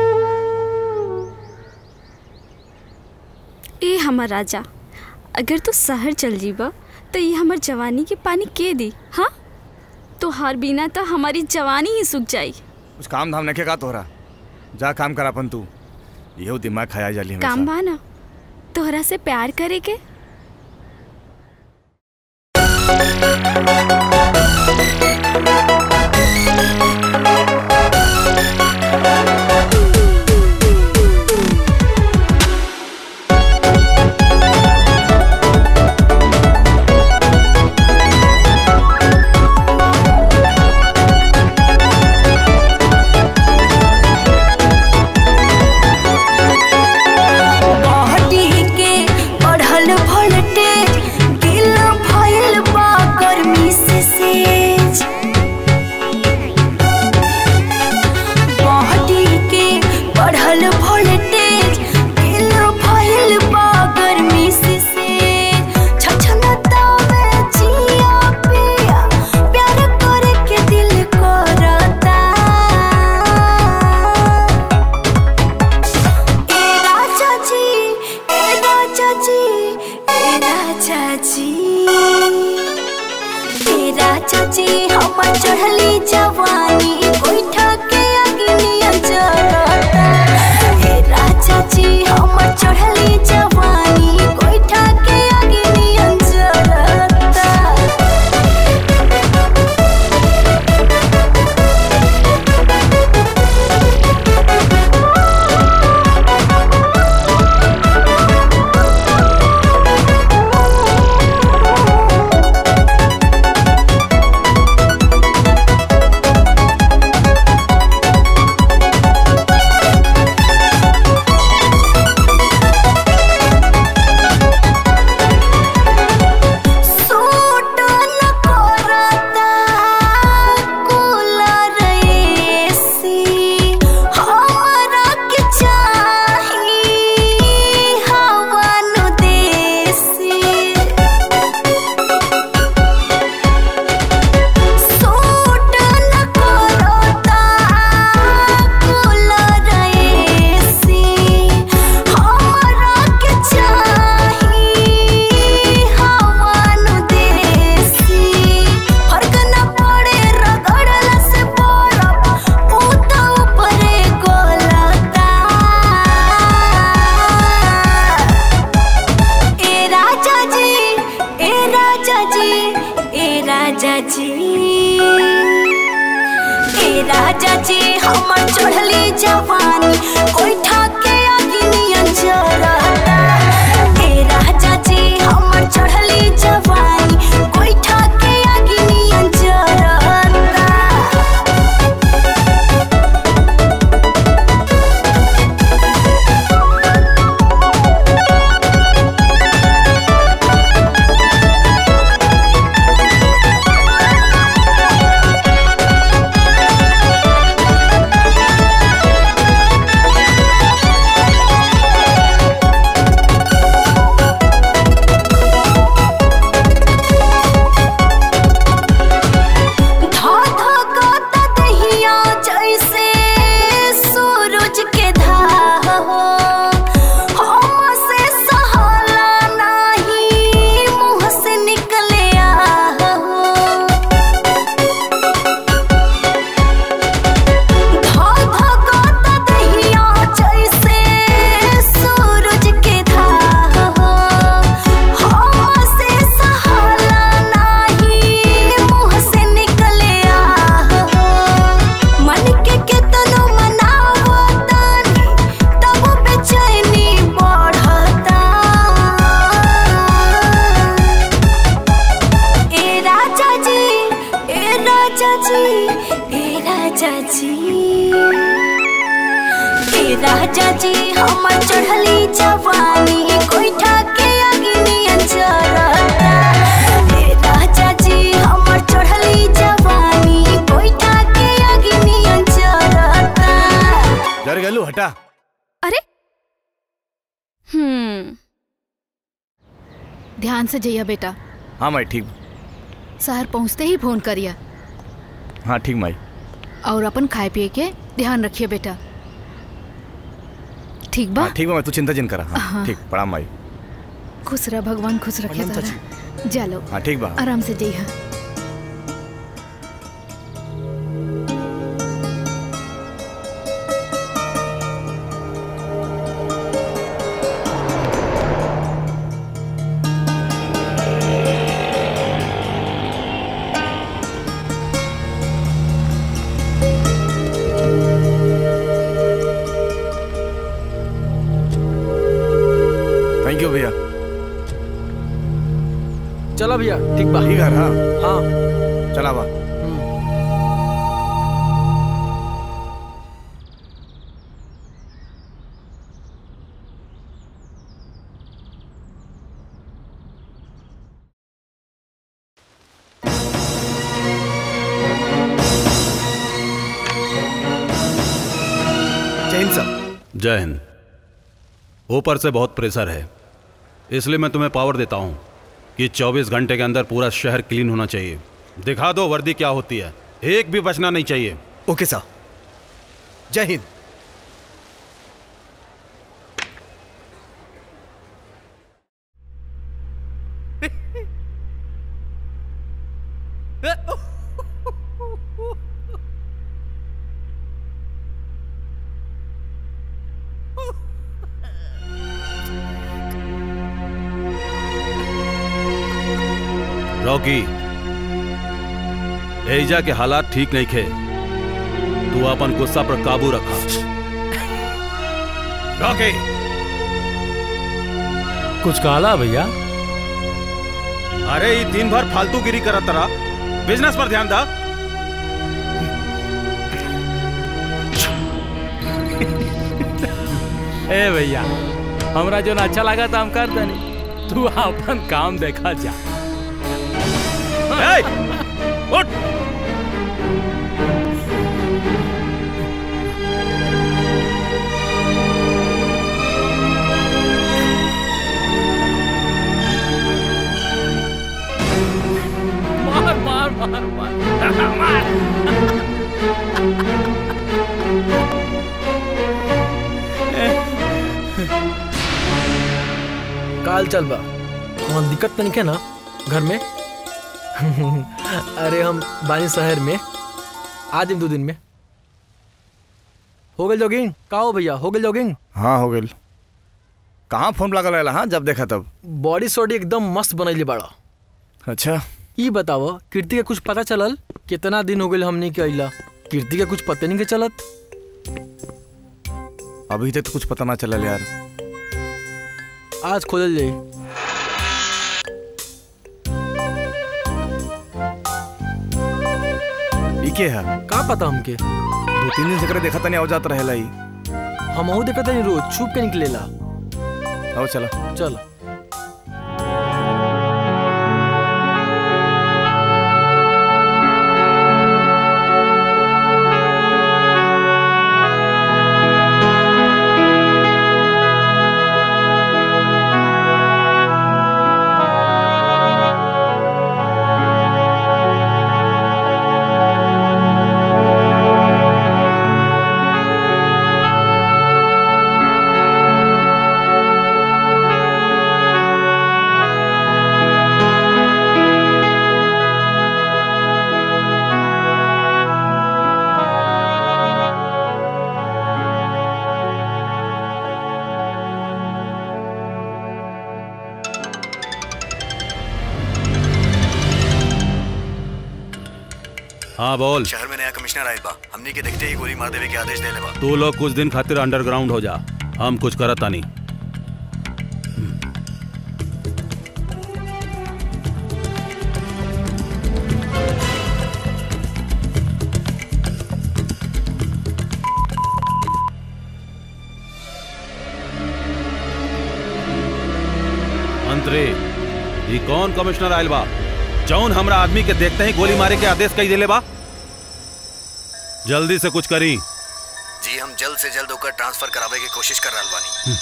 ए हमर राजा अगर तू शहर चल जीबा तो ये हमर जवानी के पानी के दी हाँ तोहार बिना तो हमारी जवानी ही सूख जाई कुछ काम धाम नहीं का तोहरा जा काम कर अपन तू यहो दिमाग खाया जाली हमेशा काम बाना तोहरा से प्यार करे के बॉडी जी ए राजा जी हमर चढ़ली जवानी गोइठा के अग्निया जरता ए राजा जी हमर चढ़ली जवानी गोइठा के अग्निया जरता सूट न करता कूलर एसी हमरा के चाही हवा नु देसी सूट न करता कूलर एसी हमरा के चाही हवा नु देसी फर्क न पड़े रगड़ला से बरफ ऊ तो ऊपरे गोलता ए राजा जी ए राजा जी ए राजा जी ए राजा जी हमर चढ़ली जवानी कोइठा के अग्निया जरता ए राजा जी हमर चढ़ली जवानी कोइठा के अग्निया जरता धा धा गाता दहिया जैसे सूरज के धाह हो हमसे सहाला नाही मुंह से निकले आह हो धा धा गाता दहिया जैसे सूरज के धाह हो हमसे सहाला नाही मुंह से निकले आह हो मन के केतनो मनावो तानी तब बेचैनी बढ़ता ए राजा जी ए राजा जी ए राजा जी ए राजा जी हमर चढ़ली जवानी कोइठा के अग्निया जरता ए राजा जी हमर चढ़ली जवानी कोइठा के अग्निया जरता डर गलू हटा अरे हम्म ध्यान से जइया बेटा हाँ माई ठीक शहर पहुंचते ही फोन करिया हाँ ठीक माई और अपन खाए पिए के ध्यान रखिए बेटा ठीक बा हाँ ठीक बा मैं तू चिंता जिन करा हाँ हाँ। ठीक प्रणाम माई खुश रह भगवान खुश रखे प्रणाम तारा जा लो हाँ ठीक बा आराम से जइहा थैंक यू भैया चलो भैया ठीक बा ठीक है हाँ हाँ चला बा जय हिंद साहब जय हिंद ऊपर से बहुत प्रेशर है इसलिए मैं तुम्हें पावर देता हूँ कि 24 घंटे के अंदर पूरा शहर क्लीन होना चाहिए दिखा दो वर्दी क्या होती है एक भी बचना नहीं चाहिए ओके साहब जय हिंद रॉकी एजा के हालात ठीक नहीं खे तू अपन गुस्सा पर काबू रखा रॉकी कुछ कहला भैया अरे ये दिन भर फालतू गिरी करत तरा बिजनेस पर ध्यान दा ए भैया हमरा जो अच्छा लगा था हम कर दनी तू अपन काम देखा जा ए, उठ मार मार मार मार मार काल चल बा वहाँ दिक्कत तो नहीं है ना घर में अरे हम बानी शहर में आ दिन दो दिन में हो गई जॉगिंग का हो भैया हो गई जॉगिंग हाँ हो गई कहाँ फोन लागल रहेला हाँ जब देखा तब बॉडी सॉडी एकदम मस्त बनैले बाड़ा अच्छा ई बताओ कीर्ति के कुछ पता चलल कितना दिन हो गए हमने के अइला कीर्ति के कुछ पता नहीं के चलत अभी तक तो कुछ पता ना चलल यार आज खोजल जाई ई के है का पता हमके दो तीन दिन से करे देखा तनी जात रहेला ई हम देखत नहीं रोज छुप के निकलेला आओ चला चल हाँ बोल शहर में नया कमिश्नर आयल बा हमनी के देखते ही गोली मार देवे के आदेश देले बा तू लोग कुछ दिन खातिर अंडरग्राउंड हो जा हम कुछ करत नहीं मंत्री ये कौन कमिश्नर आयल बा जौन हमरा आदमी के देखते ही गोली मारे के आदेश कही देले बा जल्दी से कुछ करी जी हम जल्द से जल्द होकर ट्रांसफर करावे की कोशिश कर रहल बानी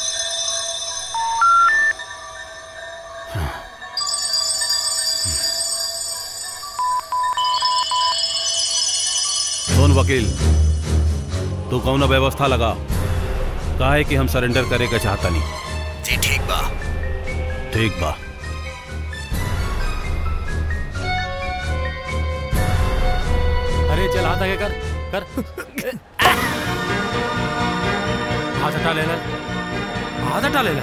सुन वकील तू कौन व्यवस्था लगा काहे कि हम सरेंडर करे के चाहता नहीं जी ठीक बा ठीक बा अरे चल हाथ आगे कर कर हाथ हटा ले ले हाथ हटा ले ले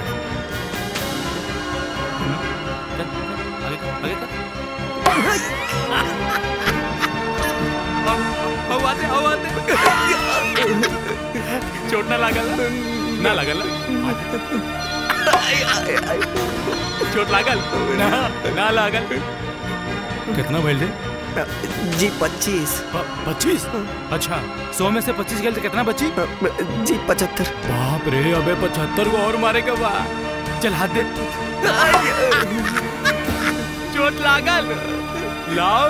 कर, कर, आगे कर आगे कर हवा दे हवा दे चोट ना लागल ना लागल चोट लागल ना ना लागल कितना बैल दे जी पच्चीस पच्चीस अच्छा सौ में से पच्चीस गए तो कितना बची जी पचहत्तर बाप रे अबे पचहत्तर को और मारे बा चल हाथ दे चोट लागल लाओ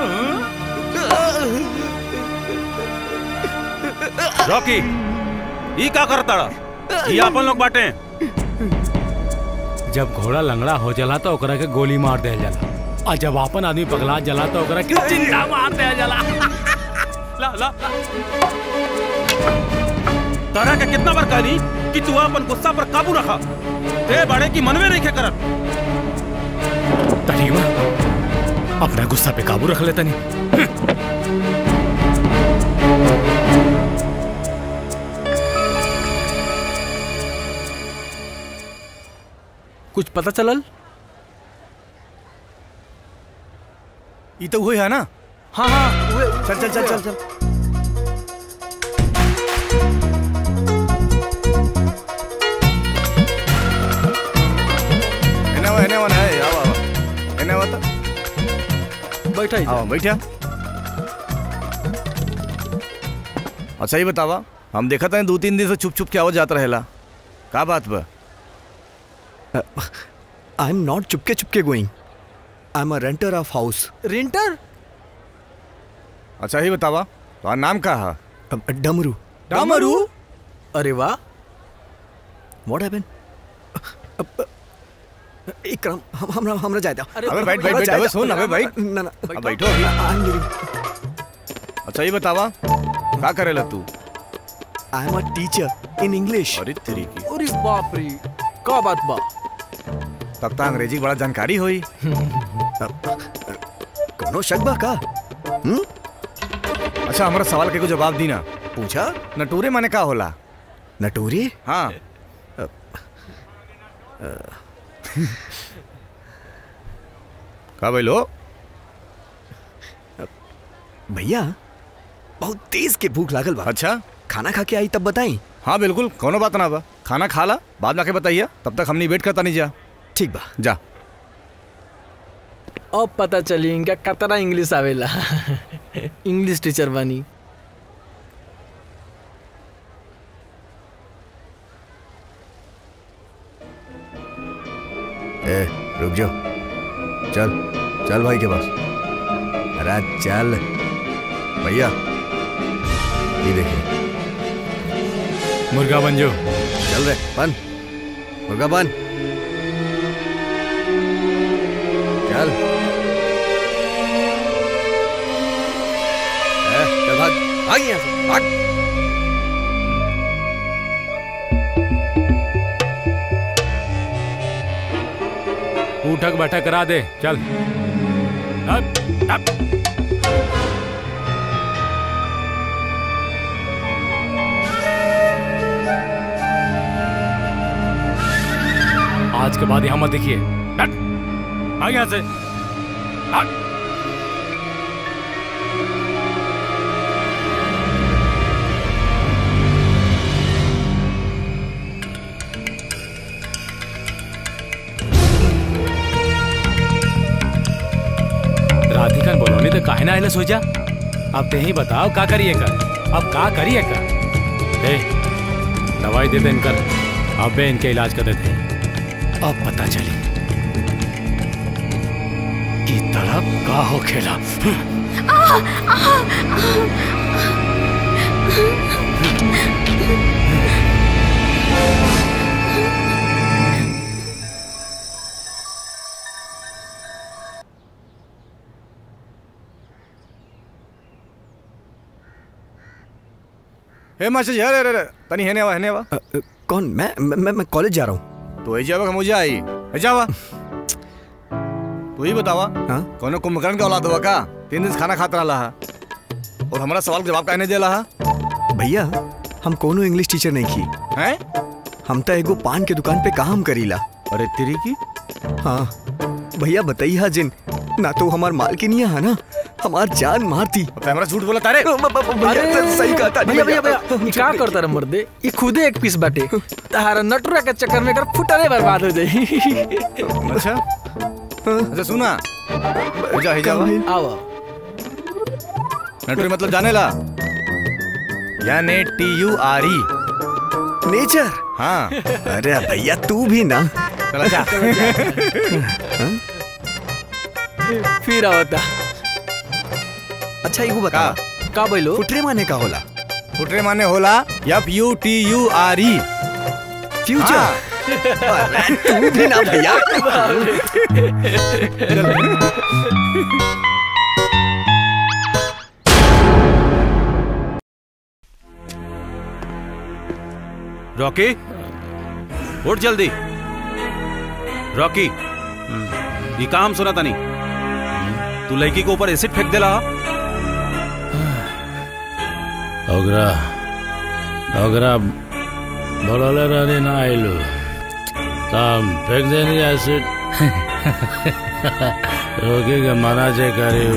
रॉकी ई का करता ये अपन लोग बाटे जब घोड़ा लंगड़ा हो जाला तो ओकरा के गोली मार दे जाला और जब अपन आदमी पगला जला तो ओकरा के चिंता मार दे जाला ला ला तारा के कितना बार कहनी कि तू अपन गुस्सा पर काबू रखा ते बड़े की मनवे नहीं के करत तरीमा अपना गुस्सा पे काबू रख लेता नहीं कुछ पता चलल ये तो हुए है ना हाँ हाँ उहे- चल चल चल चल चल एने वा एने वा ना है आवा आवा एने वा तो बैठा ही आवा बैठा अच्छा ये बतावा हम देखा था दो तीन दिन से छुप छुप के आवाज जाता रहेला का बात बा आई एम नॉट चुपके चुपके going I am a renter of house renter अच्छा ये बतावा तुम्हारा नाम का है डमरू डमरू अरे वाह व्हाट हैपेंड इकराम हम हमरा हमरा जाए अबे बैठ बैठ बैठ अबे सुन अबे बैठ ना ना अब बैठो अभी आई एम लिविंग अच्छा ये बतावा का करेला तू I am a teacher in English अरे तेरी की अरे बाप रे का बात बा तब तो अंग्रेजी की बड़ा जानकारी हुई कोनो शक बा का हम्म अच्छा हमारा सवाल के को जवाब दी ना पूछा नटूरे माने का होला नटोरी हाँ का बोलो भैया बहुत तेज के भूख लागल बा अच्छा खाना खा के आई तब बताई हाँ बिल्कुल कोनो बात ना बा खाना खा ला बाद में आके बताइए तब तक हमने वेट करता नहीं जा ठीक बा जा अब पता चली इनका कतरा इंग्लिश आवेला इंग्लिश टीचर बनी ए रुक जाओ चल चल भाई के पास अरे चल भैया ये देखिए मुर्गा बन जो चल रे बन मुर्गा बन चल ए, चल भाग भाग यहाँ से भाग उठक बैठक करा दे चल अब, अब। आज के बाद यहाँ मत देखिए हट, भाग यहाँ से हट। राधिका ने बोलो नहीं तो काहे ना आइले सो जा अब ते ही बताओ का करिए कर अब का करिए कर ए दवाई दे दे इनकर अबे इनके इलाज कर देते हैं अब पता चली कि तड़प का हो खेला हे मास्टर जी अरे अरे अरे तनी हेने आवा हेने आवा कौन मैं मैं मैं कॉलेज जा रहा हूँ तो ऐसे आवा मुझे आई हे जावा तू ही बतावा हाँ कोनो कुंभकर्ण का औलाद हुआ का तीन दिन से खाना खाता रहा है और हमारा सवाल का जवाब कहने दे रहा भैया हम कोनो इंग्लिश टीचर नहीं की हैं हम तो एगो पान के दुकान पे काम करीला अरे तेरी की हाँ भैया बताइए जिन ना तो हमार मालकिनिया है ना हमार जान मारती तो हमारा झूठ बोला तारे भैया सही कहा था भैया भैया भैया ई का करता रे मर्दे ई खुदे एक पीस बाटे तारा नटुरा के चक्कर में कर फुटने बर्बाद हो जाई अच्छा अच्छा सुना हे जा हे जा आओ नटुरी मतलब जाने ला यानी टी यू आर ई नेचर हाँ अरे भैया तू भी ना चला जा फिर आवता अच्छा एगो बता का बोलो फुटरे माने का होला फुटरे माने होला F U T U R E future अरे तू भी ना भैया रॉकी उठ जल्दी रॉकी ये काम सुना था नहीं तू लड़की के ऊपर एसिड फेंक देला ओकरा ओकरा बोलले रहनी ना आइलू तब फेंक देनी एसिड रोके के मना जे करी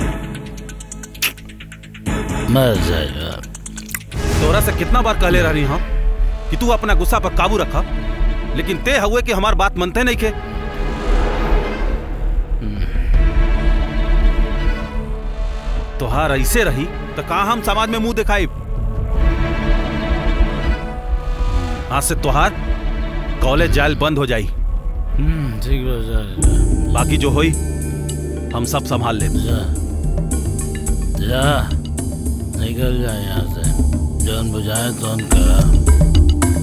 मर जाएगा तोरा से कितना बार कहले रहनी हम कि तू अपना गुस्सा पर काबू रखा लेकिन ते हुए कि हमार बात मनते नहीं के तोहार ऐसे रही तो कहा हम समाज में मुंह दिखाई आज से तोहार कॉलेज जायल बंद हो जाई हम्म, ठीक बा जा बाकी जो होई हम सब संभाल ले जा जा निकल जा यहाँ से जौन बुझाए तौन करा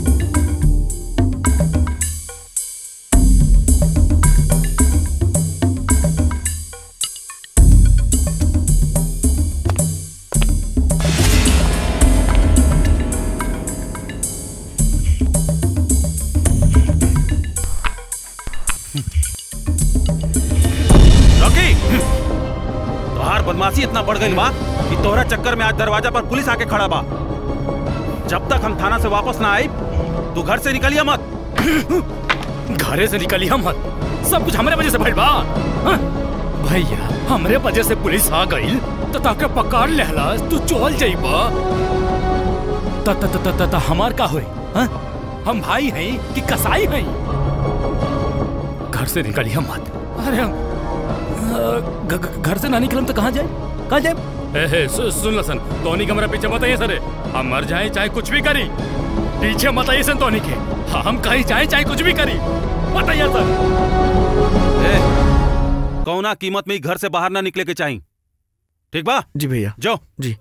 रॉकी तोहार बदमाशी इतना बढ़ गई बा कि तोहरा चक्कर में आज दरवाजा पर पुलिस आके खड़ा बा जब तक हम थाना से वापस ना आई तू घर से निकलिया मत घरे से निकली हम मत सब कुछ हमारे वजह से भइल बा हाँ? भैया हमरे वजह से पुलिस आ गई तो ताके पकड़ लेहला तू चल जाइबा त त त त त हमार का होई हाँ? हम भाई हैं कि कसाई हैं घर से निकली हम मत अरे हम अ, घ- घ- घर से ना निकलम तो कहाँ जाए कहाँ जाए ए, हे, सु, सुन लसन टोनी कमरा पीछे मत आइए सरे हम मर जाए चाहे कुछ भी करी पीछे मत आइए सन टोनी के हम कहीं जाए चाहे कुछ भी करी मत आइए सर ए, कौना कीमत में ही घर से बाहर ना निकले के चाहिए ठीक बा जी भैया जो जी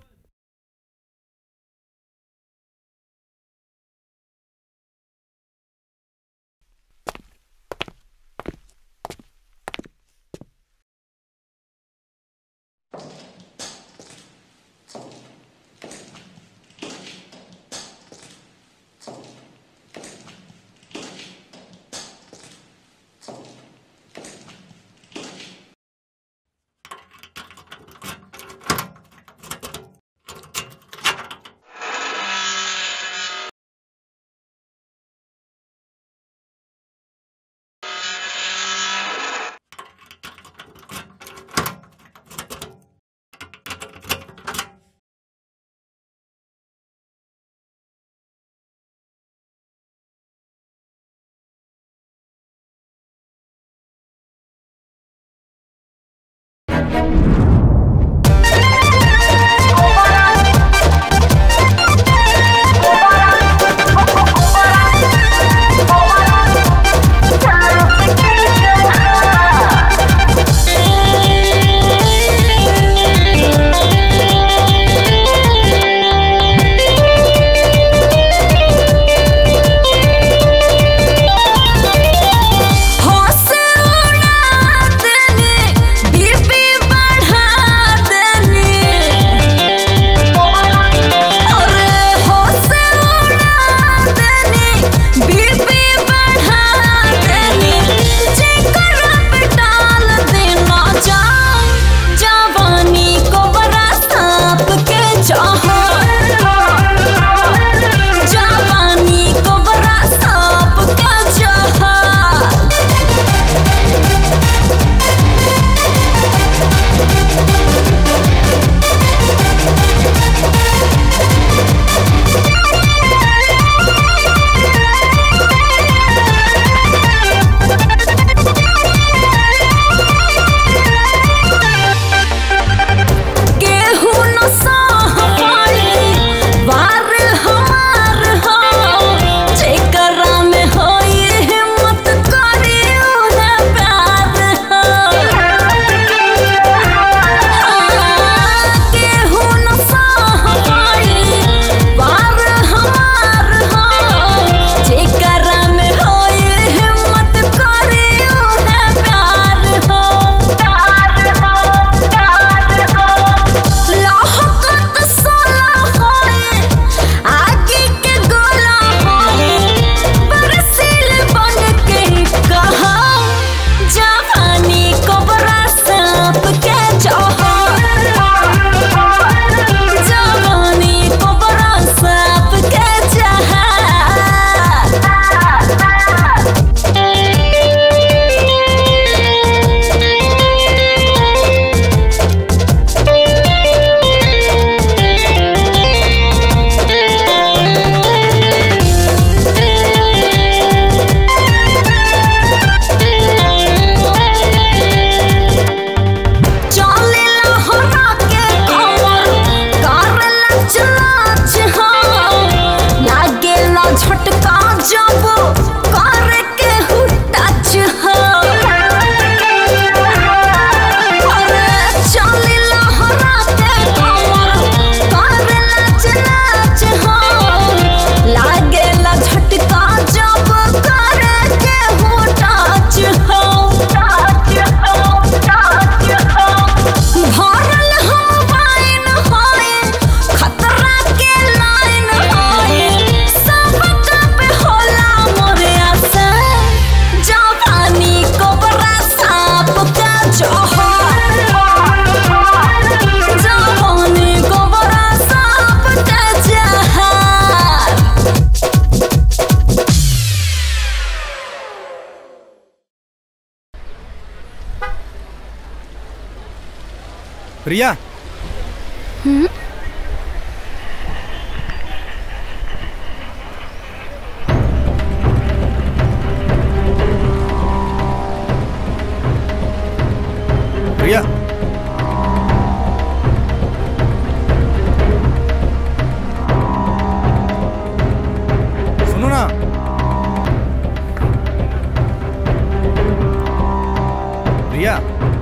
प्रिया हम्म प्रिया सुनो ना प्रिया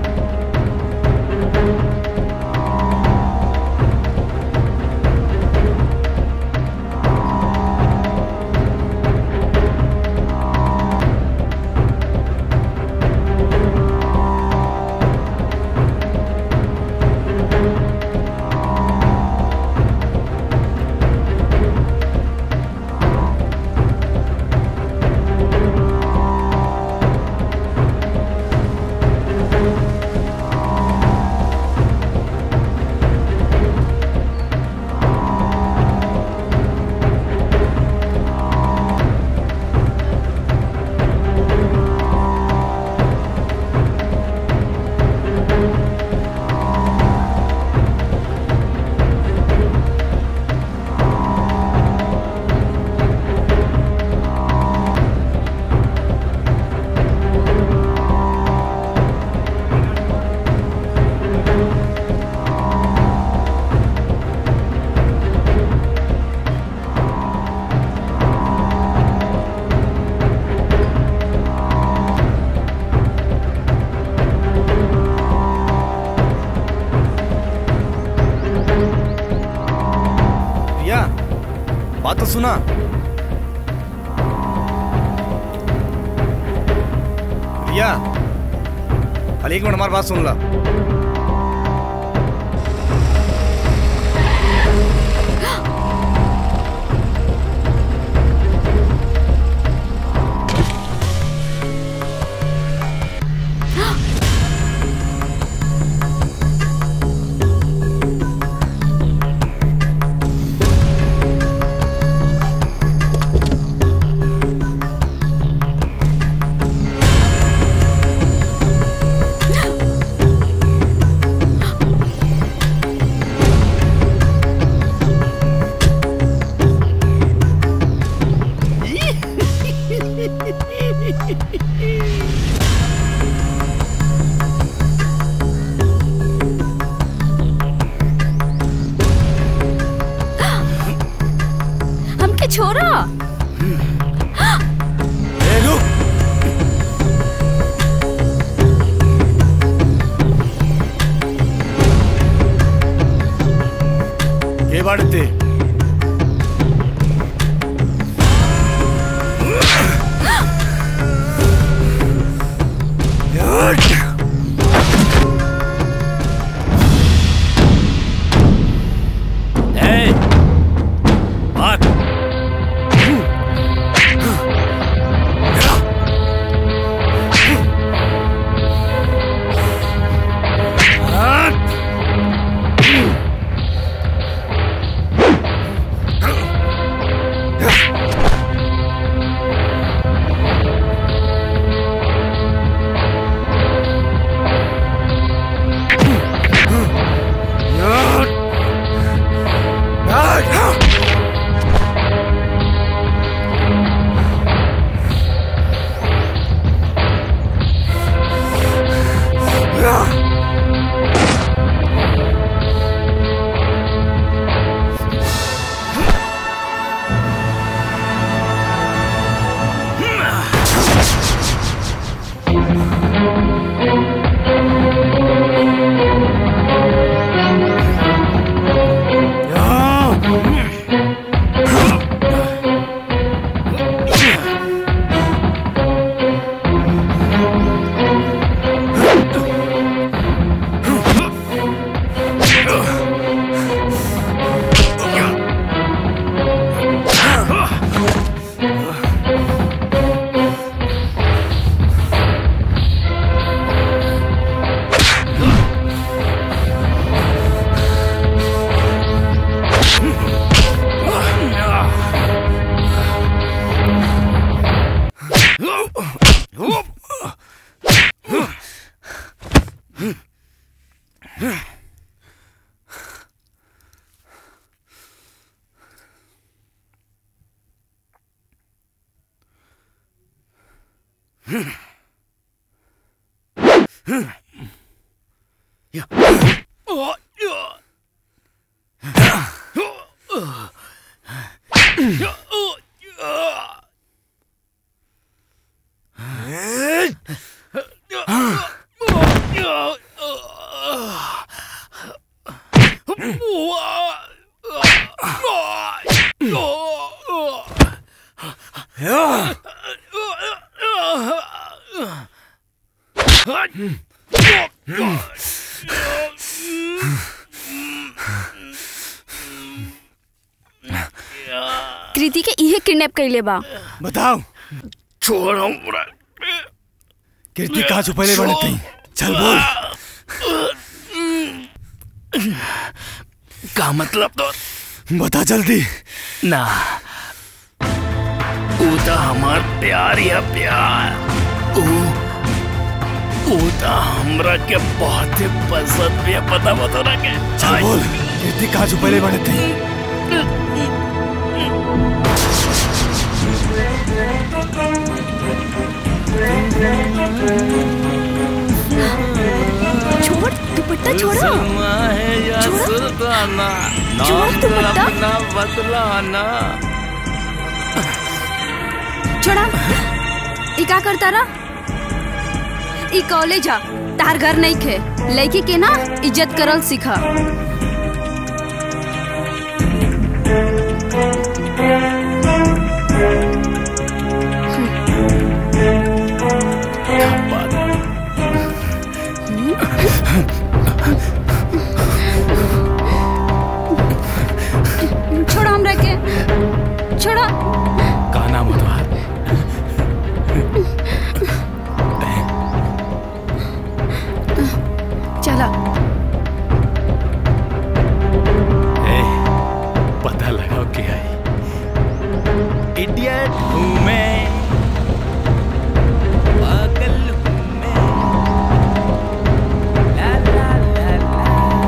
प्रिया बात तो सुना प्रिया खाली एक मिनट हमारी बात सुन ला हमके छोड़ा ए, रुक के बाड़ते ए, भाग कृति के इहे किडनैप कैले बा बताओ छोड़ो कीर्ति कहाँ छुपैले बने तई चल बोल का मतलब तो बता जल्दी ना ऊ तो हमार प्यार या प्यार ऊ ऊ तो हमरा के बहुत ही पसंद भी है पता बता ना के चल बोल कीर्ति कहाँ छुपैले बने तई छोड़ दुपट्टा छोड़ो सुरमा है या छोड़ो। सुल्ताना छोड़ो नाम तो दुपट्टा। अपना बतलाना छोड़ा ई का करता रा ई कॉलेज आ तार घर नहीं खे लड़की के ना इज्जत करल सीखा छोड़ा हमरा के छोड़ा का नाम हो तुम्हारा चला ए, पता लगाओ क्या है इडियट हूँ मैं पागल हूँ मैं ला ला ला ला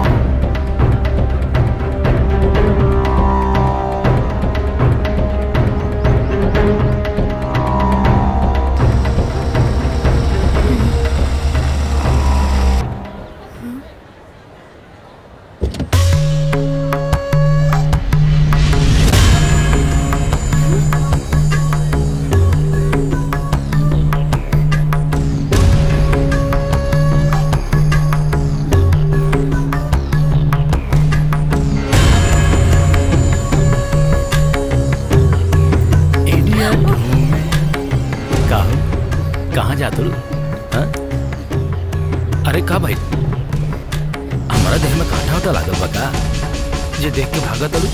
इडियट हूँ मैं का हो कहाँ जाते हो हाँ? अरे का भाई हमारा देह में कांटा होता लागल बा का जे देख के भागा तलू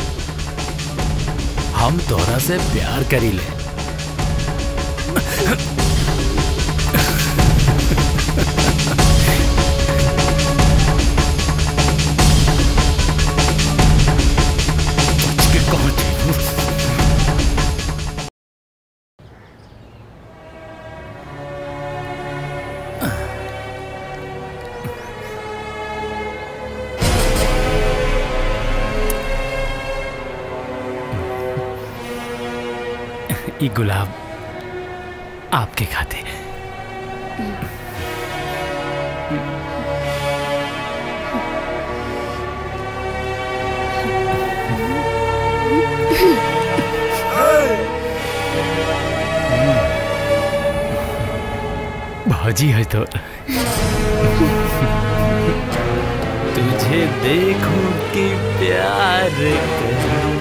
हम तोरा से प्यार करी ले के कौन ये गुलाब आपके खाते भौजी है तो तुझे देखूं कि प्यार करूं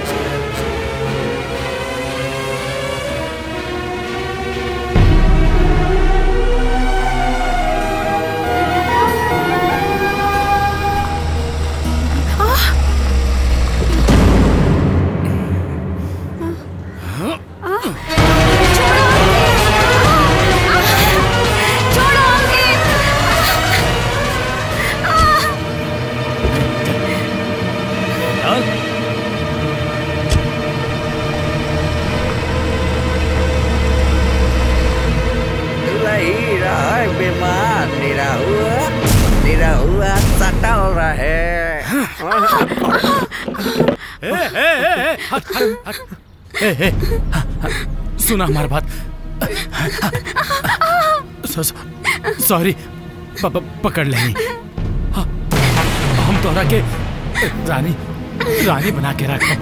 नहीं रहा बीमार निरा हुआ निरा हुआ सटल रहे ए, ए, ए, ए, हट, हट, हट। ए, ए, ह, ह, सुना हमारी बात सॉ- सॉ- सॉरी प- प- पकड़ लेनी हाँ, हम तोरा के रानी रानी बना के रखब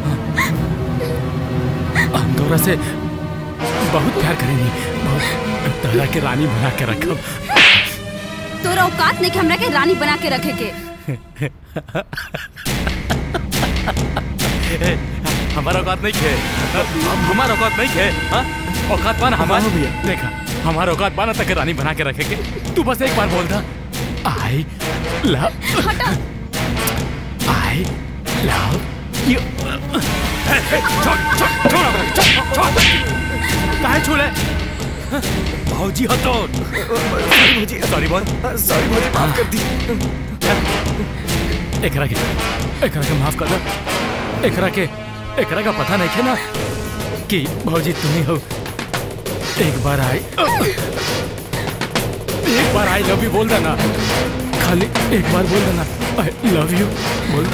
हम तोरा से बहुत प्यार करेंगे बहुत तोरा के रानी बना के रखब तोरा औकात नहीं कि हमरा के रानी बना के रखे के ए, हमारा औकात नहीं है हम हमारा औकात नहीं है हाँ? औकात पाना हमारा भी देखा हमारा औकात पाना तक रानी बना के रखेंगे तू बस एक बार बोल दा I love I love you काहे छूले भौजी हो तो सॉरी भौजी सॉरी बोल सॉरी भौजी माफ कर दी एकरा के एकरा के माफ कर दो एकरा के एकरा का पता नहीं है ना कि भौजी तुम ही हो एक बार आई एक बार आई लव यू बोल देना खाली एक बार बोल देना आई लव यू बोल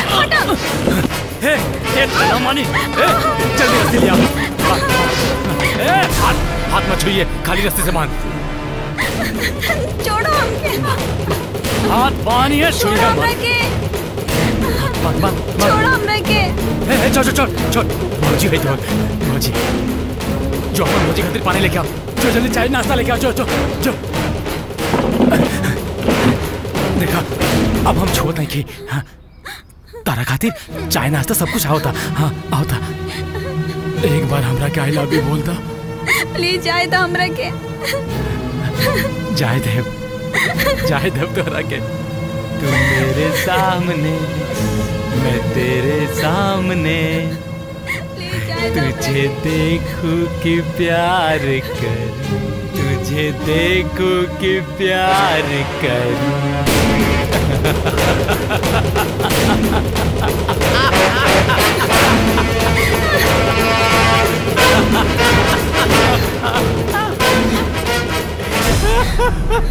हे हे ना मानी ए जल्दी रस्ते ले आओ हाथ, हाथ, ए हाथ हाथ मत छुइए खाली रस्ते से बांध छोड़ो हमके हाथ पानी है छोड़ो छुइएगा हमरा मत के बांध बांध छोड़ो हमरा के ए ए छोड़ छोड़ छोड़ छोड़ भौजी है तो भौजी जो अपन भौजी खातिर पानी लेके आओ जो जल्दी चाय नाश्ता लेके आओ जो जो जो देखा अब हम छोड़ नहीं की हाँ तारा खातिर चाय नाश्ता सब कुछ आओ था हाँ आओ था एक बार हमरा के आई लव यू बोल दा प्लीज जाए तो हमरा के जाए देव जाए देव तोरा के तू मेरे सामने मैं तेरे सामने तुझे देखूं कि प्यार कर तुझे देखूं कि प्यार कर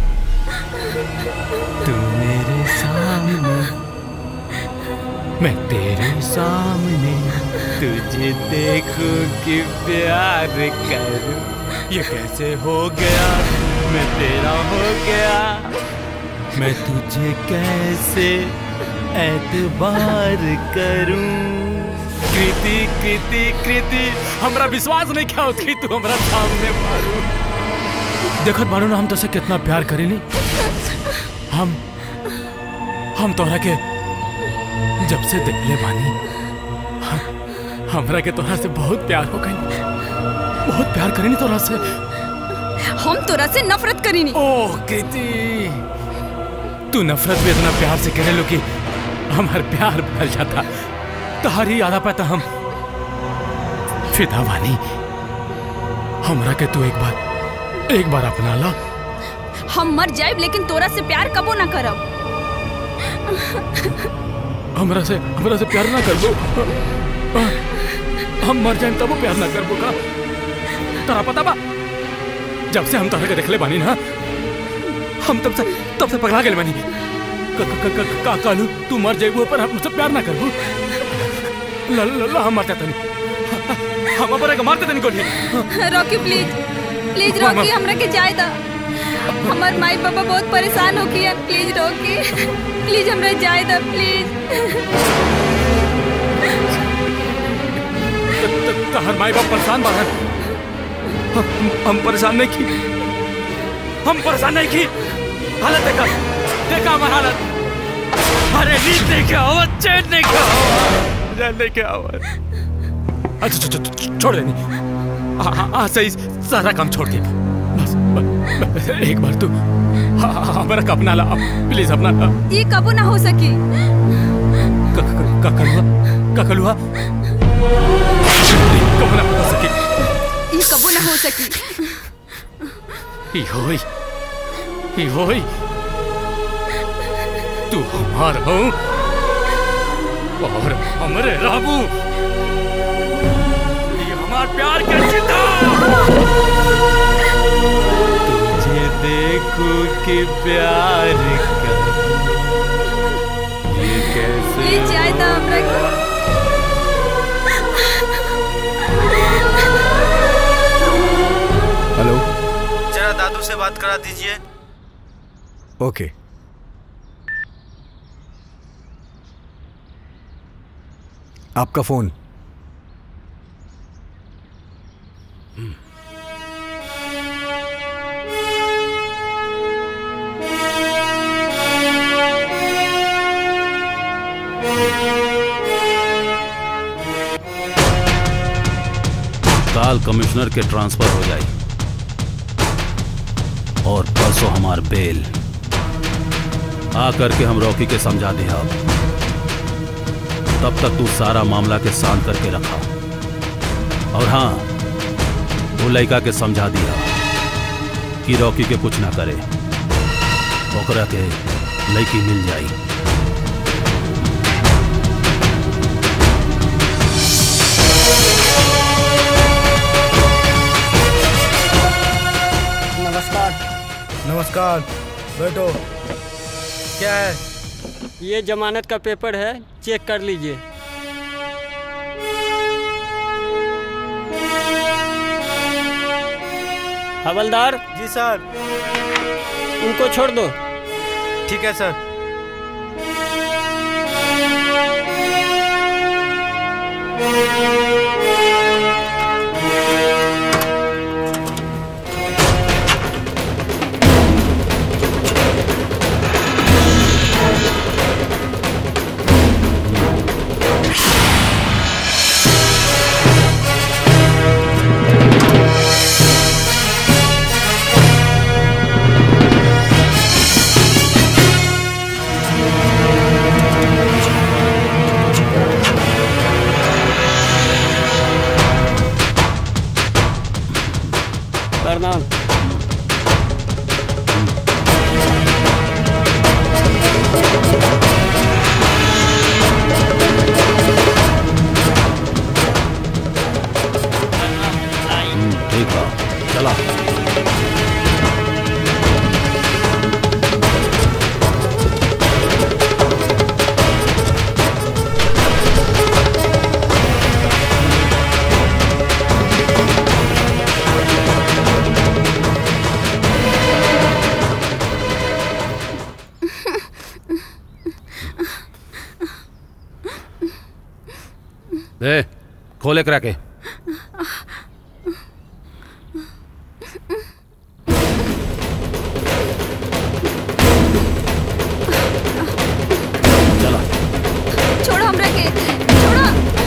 तू मेरे सामने मैं तेरे सामने तुझे देखूं कि प्यार करूं ये कैसे हो गया मैं तेरा हो गया मैं तुझे कैसे एतबार करूं कृति कृति कृति हमरा विश्वास नहीं क्या होती तू हमरा सामने मारू देखत बारू ना हम तो से कितना प्यार करेली हम हम तोहरा के जब से देखले बानी हम- हमरा के तोहरा से बहुत प्यार हो गई बहुत प्यार करेनी तोहरा से हम तोरा से नफरत करीनी ओह कृति तू नफरत भी इतना प्यार से करे लो कि हमार प्यार बदल जाता तहारी याद पाता हम फिदा बानी हमरा के तू एक बार एक बार अपना ला हम मर जाए लेकिन तोरा से प्यार कबो ना करब हमरा से हमरा से प्यार ना कर दो हम मर जाए तब प्यार ना कर का तोरा पता बा जब से हम तोहरा के देखले बानी ना हम तब से तब से पगला गेल बानी क- क- क- क- का कालू तू मर जाइबू पर हम मुझसे प्यार ना करबू ल ल ल हम मरते तनी हम अपने के मारते तनी गोली रॉकी प्लीज प्लीज मामा। रॉकी हमरा के जाए दा हमार माई पापा बहुत परेशान हो गया प्लीज रॉकी प्लीज हमरा जाए दा प्लीज तहर माई बाप परेशान बाहर हम, हम परेशान नहीं की हम परेशान नहीं की हालत देखा देखा हमारी हालत अरे नींद नहीं क्या हो चैन नहीं क्या हो चैन नहीं क्या हो अच्छा छो, छो, छो, छोड़ देनी हाँ हाँ हाँ सही सारा काम छोड़ के बस, बस एक बार तू हाँ, हाँ, हाँ, मेरा अपना ला प्लीज अपना ला ये कबो ना हो सकी का का कलुआ का कलुआ कब ना हो सके ये कबो ना हो सकी ई होई ई होई तू हमार हो और हमरे राबू ये हमार प्यार के चिता तुझे देखो कि प्यार कर ये कैसे प्लीज जाए दा हमरा के हेलो जरा दादू से बात करा दीजिए ओके आपका फोन काल कमिश्नर के ट्रांसफर हो जाए और परसों हमार बेल आ करके हम रॉकी के समझा दिया तब तक तू सारा मामला के शांत करके रखा और हाँ वो लड़का के समझा दिया कि रॉकी के कुछ ना करे ओकरा के लड़की मिल जाई नमस्कार नमस्कार बैठो क्या है ये जमानत का पेपर है चेक कर लीजिए हवलदार जी सर उनको छोड़ दो ठीक है सर प्रणाम हम्म, ठीक है चला दे खोले करा के चला छोड़ो हमरा के छोड़ो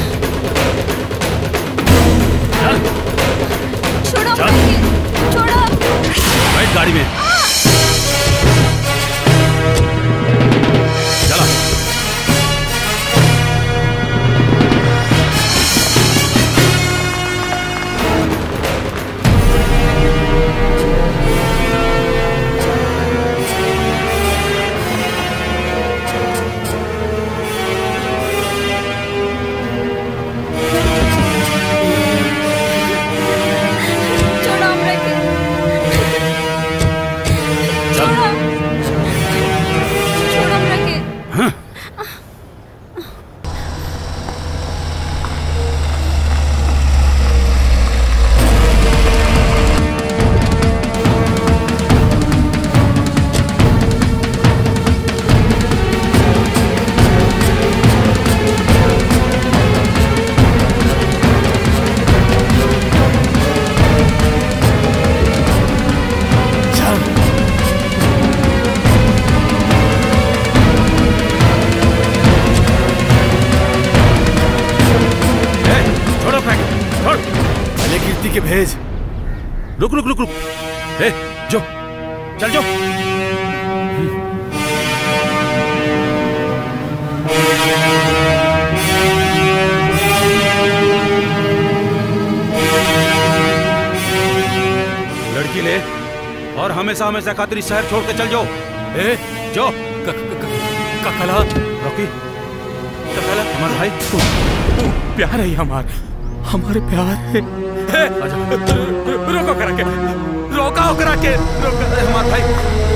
छोड़ो हमरा के छोड़ो बैठ गाड़ी में चला छोड़ो हमरा के छोड़ो छोड़ो हमरा के छोड़ो फेंक छोड़ पहले कीर्ति के भेज रुक रुक रुक रुक ए जो चल जो लड़की ले और हमेशा हमेशा खातिर इस शहर छोड़ के चल जाओ ए जो ककला रॉकी ककला हमारा भाई प्यार है ये हमार हमारे प्यार है ए, रोको करा के रोका हो करा के रोका हमारा भाई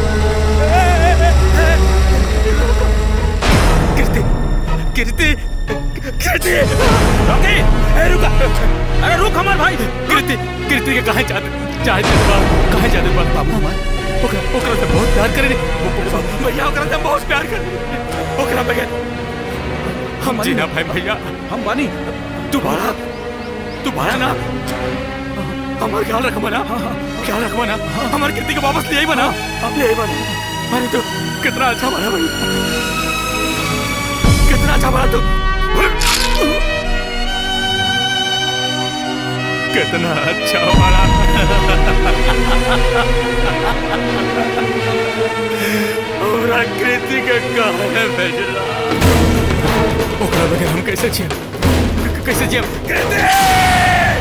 कीर्ति कीर्ति कीर्ति रॉकी ए रुका अरे रुक हमार भाई कीर्ति कीर्ति के कहाँ जाते चाहे बा कहाँ जाते बा बाबू हमार ओकरा ओकरा से बहुत प्यार करे भैया ओकरा से हम बहुत प्यार करे ओकरा बगैर हम जी ना भाई भैया हम बानी तू बारा तू बारा ना हमार ख्याल रख बना ख्याल रख बना हमारे कृति को वापस ले आई बना ले आई बना अरे तू कितना अच्छा बना भाई कितना अच्छा बना तू कितना अच्छा बना और कृति के कहा भेजला ओकरा बगैर हम कैसे जियम क- कैसे जियम कृति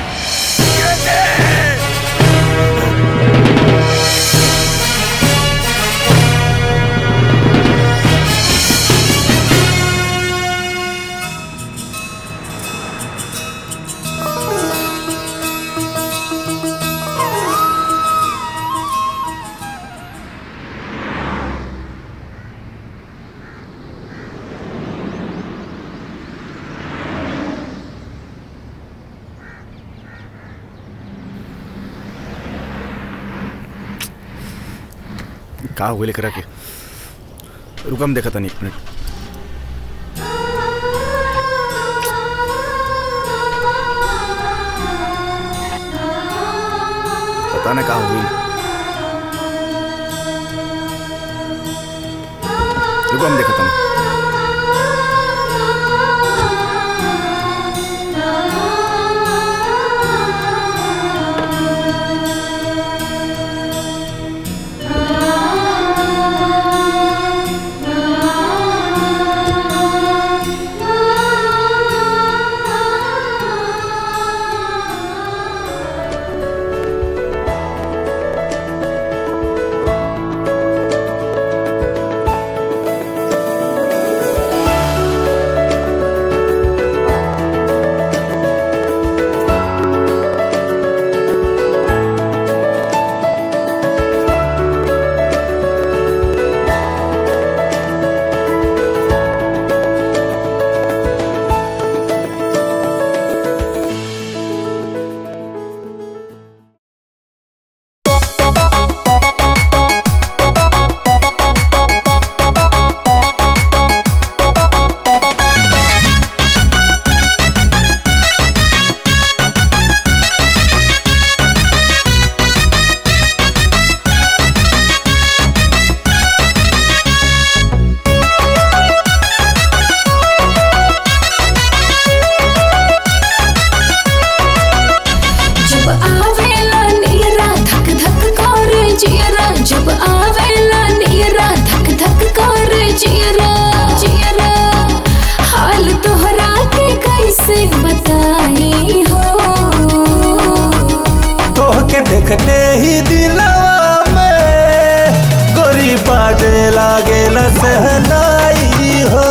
का हुए लेकर के रुकम देखा था नहीं एक मिनट पता ना कहा हुई रुकम देखा था जब आवेला नीरा धक धक कर जियरा जब आवेला नीरा धक धक कर जियरा जियरा हाल तोहरा के कैसे बताई हो तोहके देखते ही दिलवा में गोरी बाजे लागेला सहनाई हो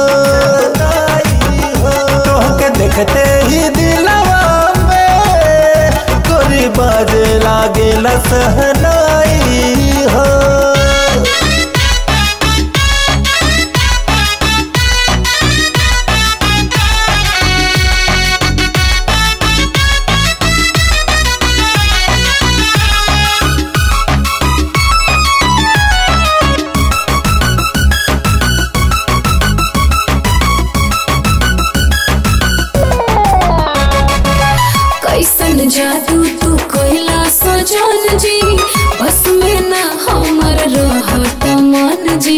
तोहके देखते ही दिलवा में गोरी बाजे लागेला सहनाई हो कैसन जादू तू कोइला सजन जी बस में ना हमर रहत मन जी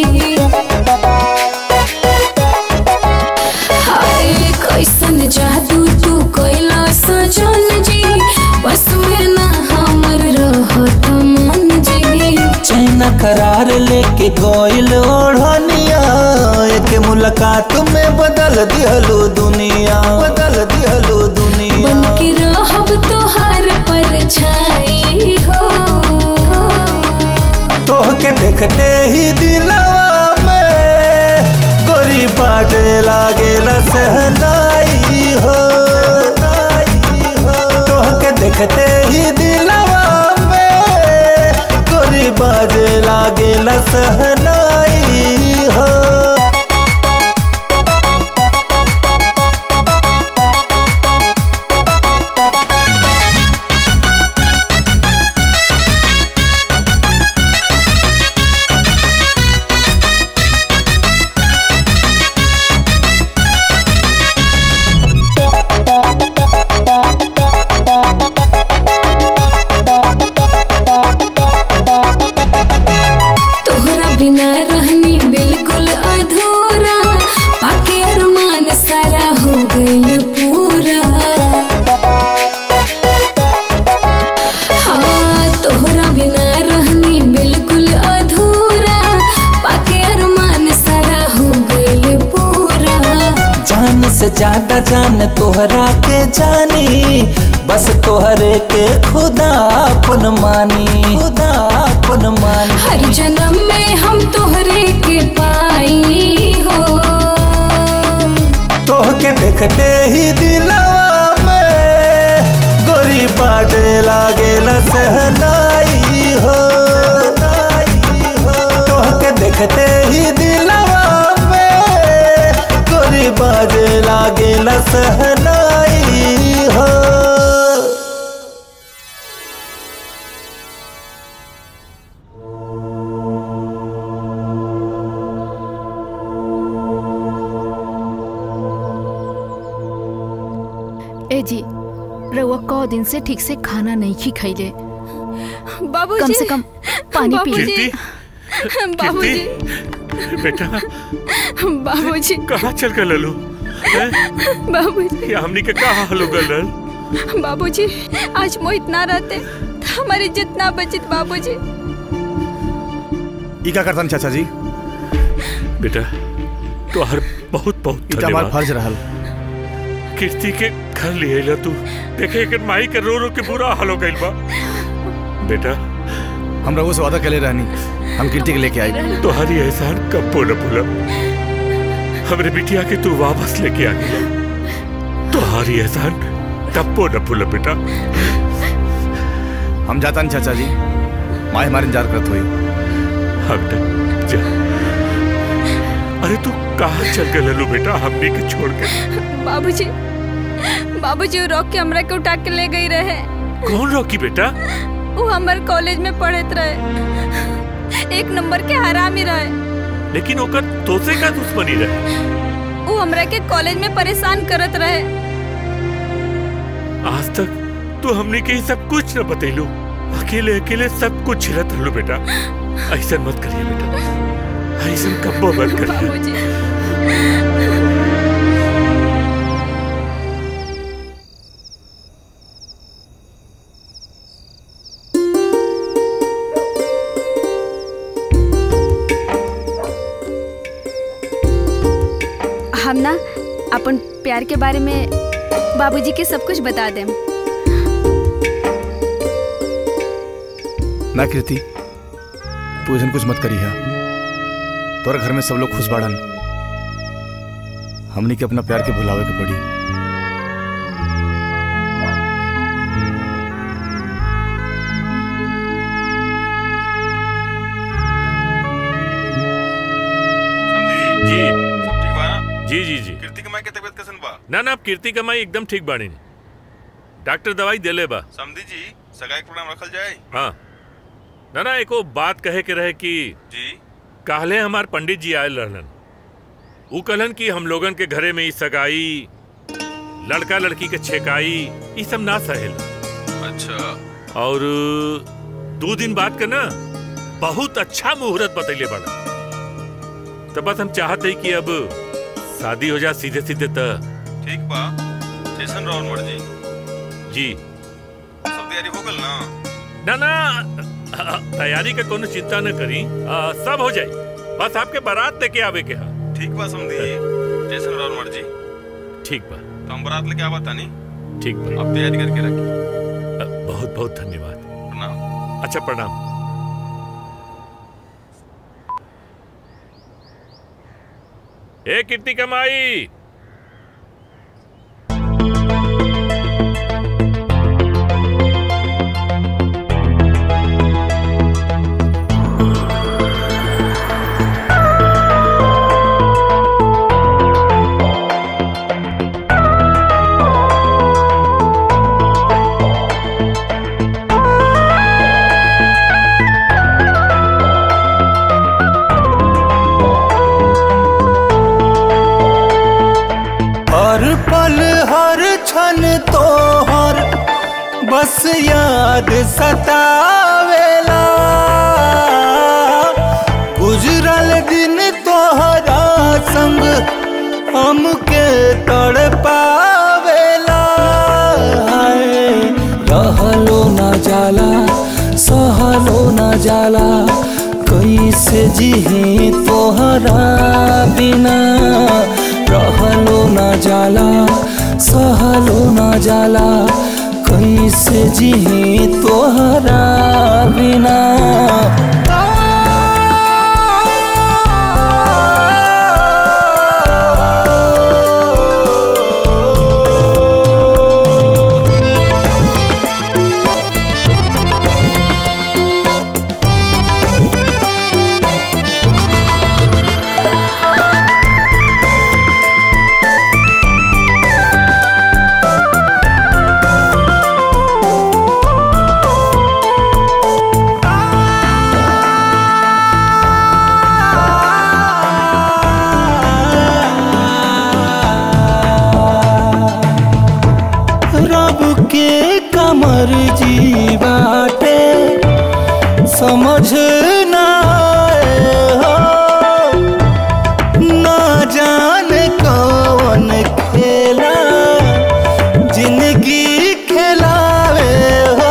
हाय कैसन जादू तू कोइला सजन जी बस में ना हमर रहत मन जी चैना करार लेके गोइल ओढ़निया एक मुलाकात में बदल दिहलो दुनिया बदल दिहलो दुनिया बन के रहब तोहार पर छाई हो तोहके देखते ही दिलवा में गोरी बाटे लागेला सहनाई हो तोहके देखते ही दिलवा में गोरी बाजे लागेला सहनाई हो रहनी बिल्कुल अधूरा पाके अरमान सारा हो गइल पूरा हाँ तोहरा बिना रहनी बिल्कुल अधूरा पाके अरमान सारा हो गइल पूरा जान से ज्यादा जान तोहरा के जानी बस तोहरे के खुदा अपन मानी खुदा अपन मानी हर जन्म में हम तोहरे के पाई हो तोहके देखते ही दिलवा में गोरी बाटे लागेला सहनाई हो तोहके देखते ही दिलवा में गोरी बाजे लागेला सहनाई हो ए जी रउआ कौ दिन से ठीक से खाना नहीं खी खैले बाबूजी कम से कम पानी पी बाबूजी बाबूजी बेटा बाबूजी कहाँ चल गए ललू बाबूजी ये हमनी के कहा हाल हो गल बाबूजी आज मोहित ना रहते तो हमारी इज्जत ना बचित बाबूजी ई का करतन चाचा जी बेटा तो हर बहुत बहुत ई तो हमार फर्ज रहल कीर्ति के घर लिए ला तू देखे एक माई के रो रो के बुरा हाल हो गइल बा बेटा हम रघु से वादा कले रहनी हम कीर्ति के लेके आई तुम्हारी एहसान कब न भूला हमरे बिटिया के तू वापस लेके आ गया तुम्हारी एहसान कब न भूला बेटा हम जाता नहीं चाचा जी माँ हमारे इंतजार करत हुई हाँ बेटा जा अरे तू कहाँ चल गए लल्लू बेटा हमने के छोड़ के बाबूजी बाबूजी वो रोक के हमरा के उठा के ले गई रहे कौन रोकी बेटा वो हमारे कॉलेज में पढ़त रहे एक नंबर के हरामी रहे लेकिन ओकर तोसे का दुश्मनी रहे वो हमरा के कॉलेज में परेशान करत रहे आज तक तू हमने के ही सब कुछ न बतेलू अकेले अकेले सब कुछ झेलत रहलू बेटा ऐसा मत करिए बेटा ऐसा कब्बो मत करिए हम ना अपन प्यार के बारे में बाबूजी के सब कुछ बता दें ना कीर्ति तू ऐसा कुछ मत करी है तोरा घर में सब लोग खुश बाड़न हमनी के अपना प्यार के भुलावे के पड़ी जी सब ठीक बा ना जी जी जी कीर्ति के माई के तबीयत कैसन बा ना ना अब कीर्ति कमाई एकदम ठीक बानी डॉक्टर दवाई देले बा समझी जी सगाई के प्रोग्राम रखल जाए हाँ ना ना एको बात कहे के रहे कि जी काहले हमार पंडित जी आयल रहलन ऊ कहलन कि हम लोगन के घरे में ई सगाई लड़का लड़की के छेकाई ई सब ना सहेला अच्छा और दो दिन बाद का ना बहुत अच्छा मुहूर्त बतैले बड़ा तो बस हम चाहते ही कि अब शादी हो जा सीधे सीधे त ठीक बा जैसन राउर मर्जी जी सब तैयारी हो गल ना ना ना तैयारी का कोनो चिंता न करी आ, सब हो जाई बस आपके बारात लेके आवे के हा ठीक बा समझी जैसन राउर मर्जी ठीक बा तो हम बारात लेके आवा तानी ठीक बा आप तैयारी करके रखी बहुत बहुत धन्यवाद प्रणाम अच्छा प्रणाम ए कीर्ति कमाई हर पल हर क्षण तोहर बस याद सतावेला गुजरल दिन तोहरा संग हमके तड़ पावेला हाय रहलो ना जाला सहलो ना जाला कैसे जिही तोहरा बिना रहलो ना जाला सहलो ना जाला कैसे जिही तोहरा बिना रब के कमर जी बाटे समझ ना आए हो ना जाने कौन खेला जिंदगी खिलावे हो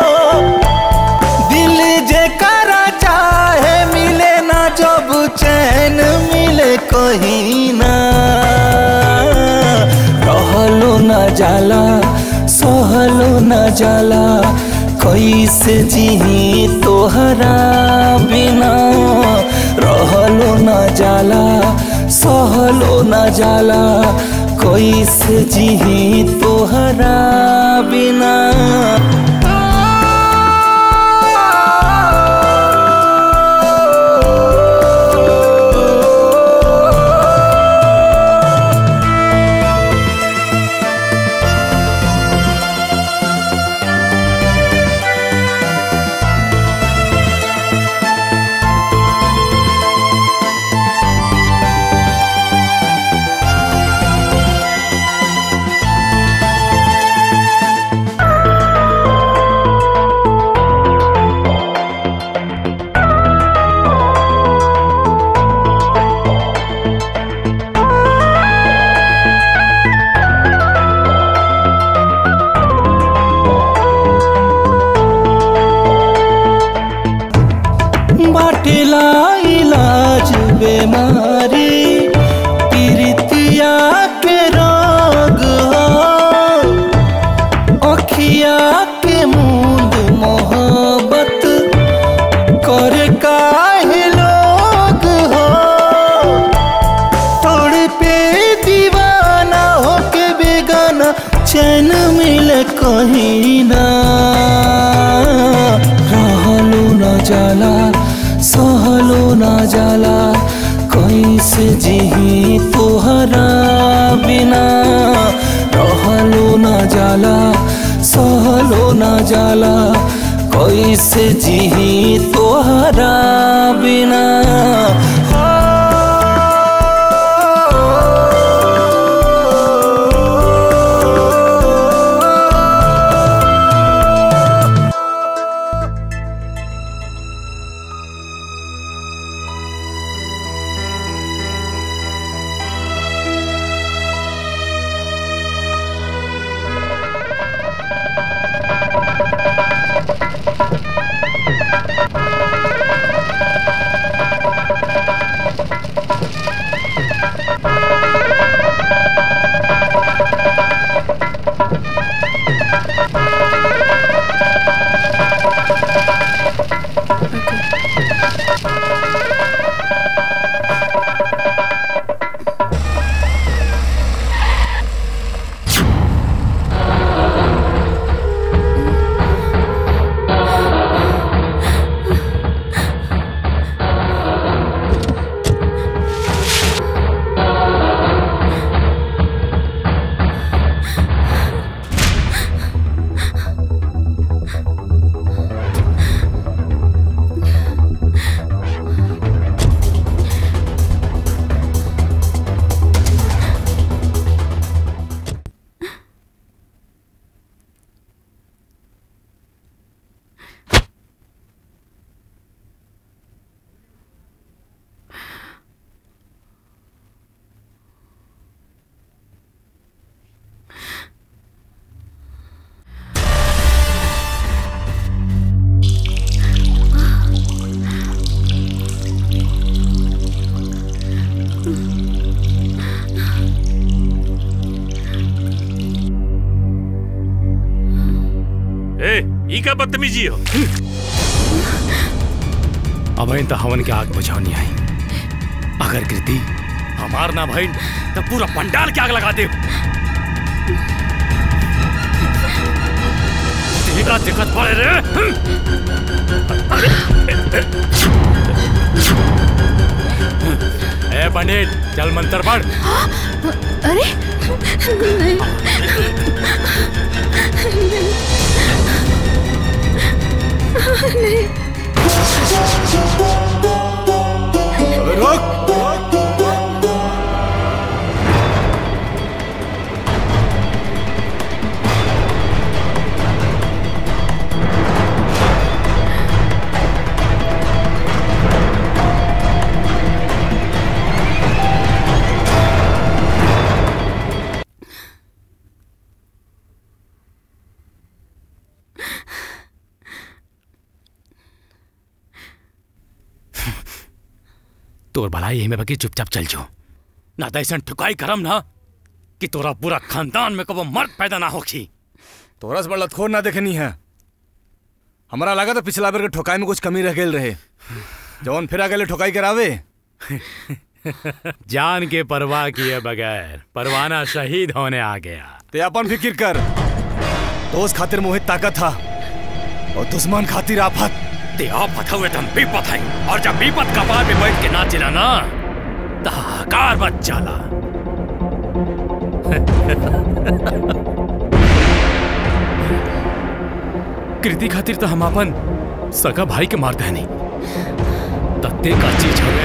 दिल जे करा चाहे मिले ना जब चैन मिले कहीं ना रहलो न जाला सहलो न जाला कैसे जिही तोहरा बिना रहलो न जाला सहलो न जाला कैसे जिही तोहरा बिना बाटेला इलाज बेमारी पीरितिया के रोग हो अखिया के मूंद मोहब्बत कर काहे लोग हो तोड़ पे दीवाना होके बेगाना चैन मिले कहीं ना रहलो न जाला सहलो न जाला कैसे जिही तोहरा बिना रहलो न जाला सहलो न जाला कैसे जिही तोहरा बिना ई का बदतमीजी हो अब इन तो हवन के आग बुझानी आई अगर कृति हमार ना भाई तो पूरा पंडाल के आग लगा दे देखा दिक्कत पड़े रे ए पंडित चल मंत्र पढ़ अरे अबे रोक तोर भलाई यही में बाकी चुपचाप चल जो ना तो ऐसा ठुकाई करम ना कि तोरा पूरा खानदान में कबो मर्द पैदा ना होखी तोरा से बड़ा लतखोर ना देखनी है हमारा लगा था पिछला बार के ठोकाई में कुछ कमी रह गई रहे जवन फिर आगे ठोकाई करावे जान के परवाह किए बगैर परवाना शहीद होने आ गया ते अपन फिक्र कर दोस्त खातिर मोहित ताकत था और दुश्मन खातिर आफत ते आफत हुए तुम विपत है और जब विपत का बार में बैठ के नाचिला ना तो हाहाकार मच जाला कृति खातिर तो हम अपन सगा भाई के मारते हैं नहीं तत्ते का चीज हो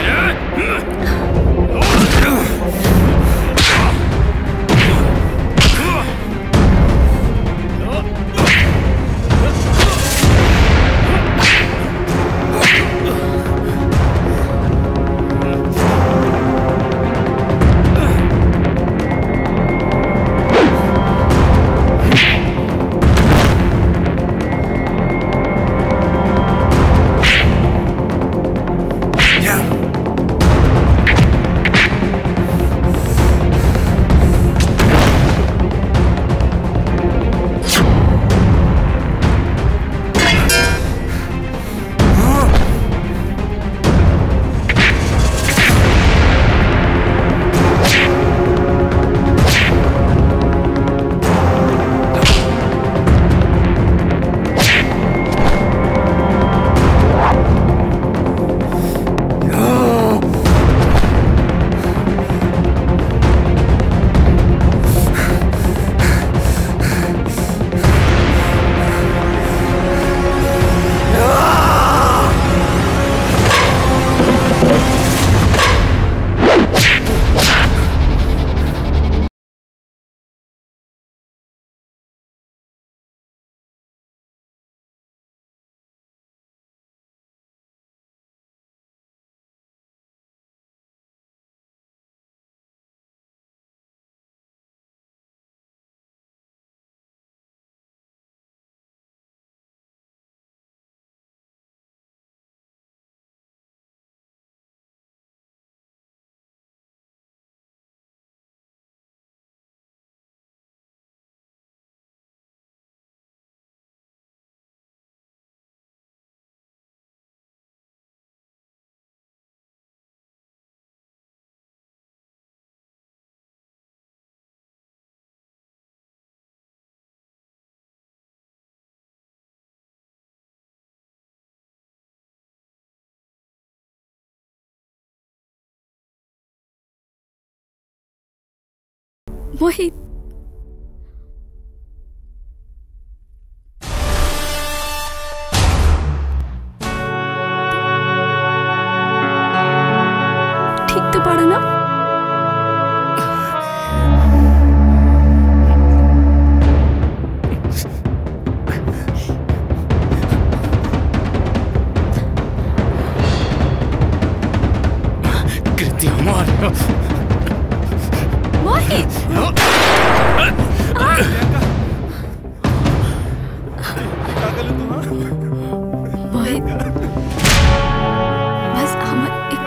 मोहित ठीक तो पड़ा ना कृति हमार मोहित मोहित बस हमर एक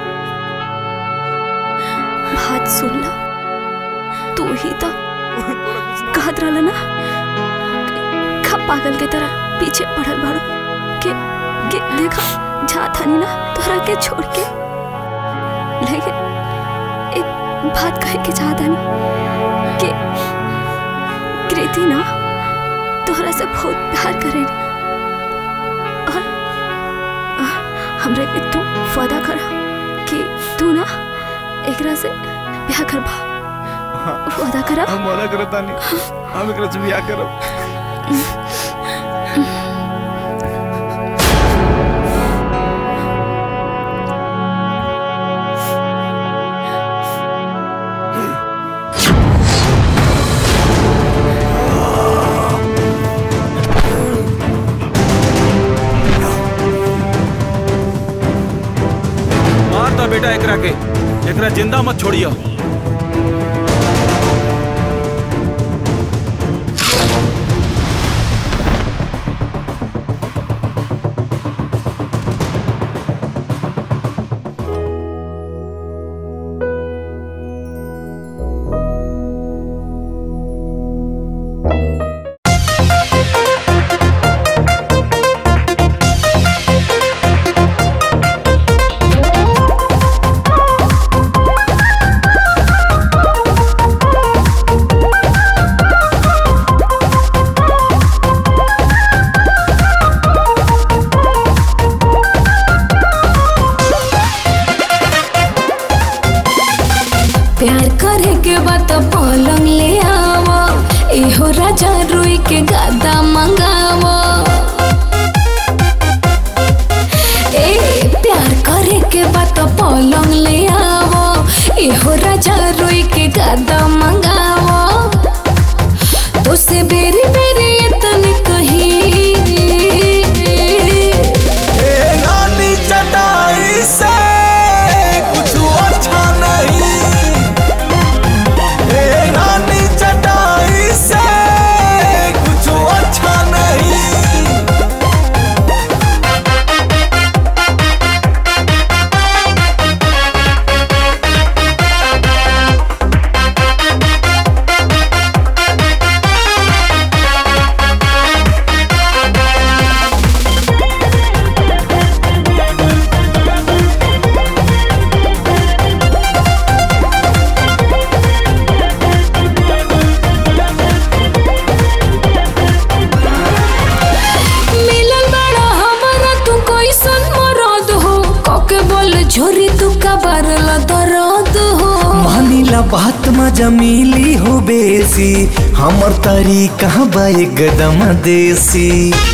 बात सुन ला तू ही तो कहत रहला ना का पागल के तरह पीछे पड़ल बाड़ो के के देखा जात हनी ना तोहरा के छोड़ के लेकिन एक बात कहे के चाहत हनी कि कृति ना तोहरा से बहुत प्यार करे और अ, हमरा के तू वादा करा कि तू ना एकरा से ब्याह करबा वादा करा हम वादा करता नहीं हम एकरा से बियाह करब मार दा बेटा एकरा के एकरा जिंदा मत छोड़ियो प्यार करे के बाद पलंग ले आवो इहो राजा रुई के गादा मंगावो ए प्यार करे के बाद पलंग ले आवो इहो राजा रुई के गादा मंगावो तो से बेरी बेरी इतने कही नानी चटाई से कुछ अच्छा नहीं ए नानी चटाई से कुछ अच्छा नहीं मिलल बड़ा हमारा तू कैसन मरद हो कके बोल झोरी तू कबर ल दर्द हो मानिला बात मजा मिली हो बेसी हमर तरीका बा एकदम देसी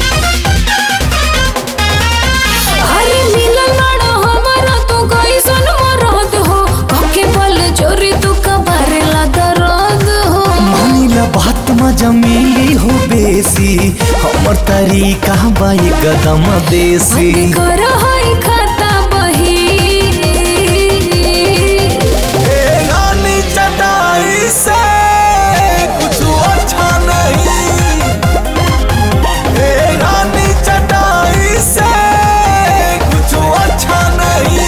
अरे मिलल बड़ा हमारा तू कैसन मरद हो कके बोल झोरी तू कबर ल दर्द हो मानिला बात मजा मिली हो बेसी हमर तरीका बा एकदम देसी कर हई खाता बही ए नानी चटाई से कुछ अच्छा नहीं ए नानी चटाई से कुछ अच्छा नहीं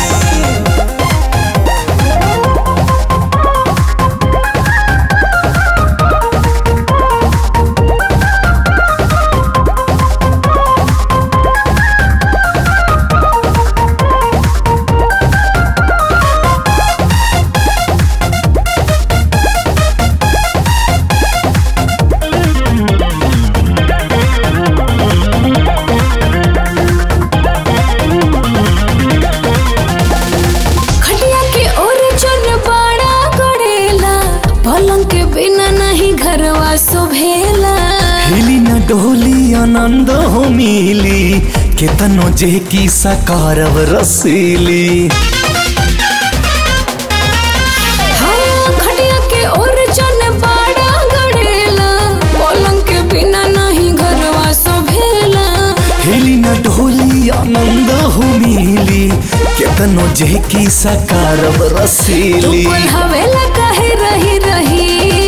खटिया के ओर चन बड़ा गड़ेला पलंग के बिना नहीं घरवा शोभेला हिली न डोली आनंद हो मिली केतनो जे की सकारव रसीली हाँ, खटिया के ओर चन बड़ा गड़ेला पलंग के बिना नहीं घरवा शोभेला हिली न डोली आनंद हो मिली केतनो जे की सकारव तू रसीली हवेला कहे रही रही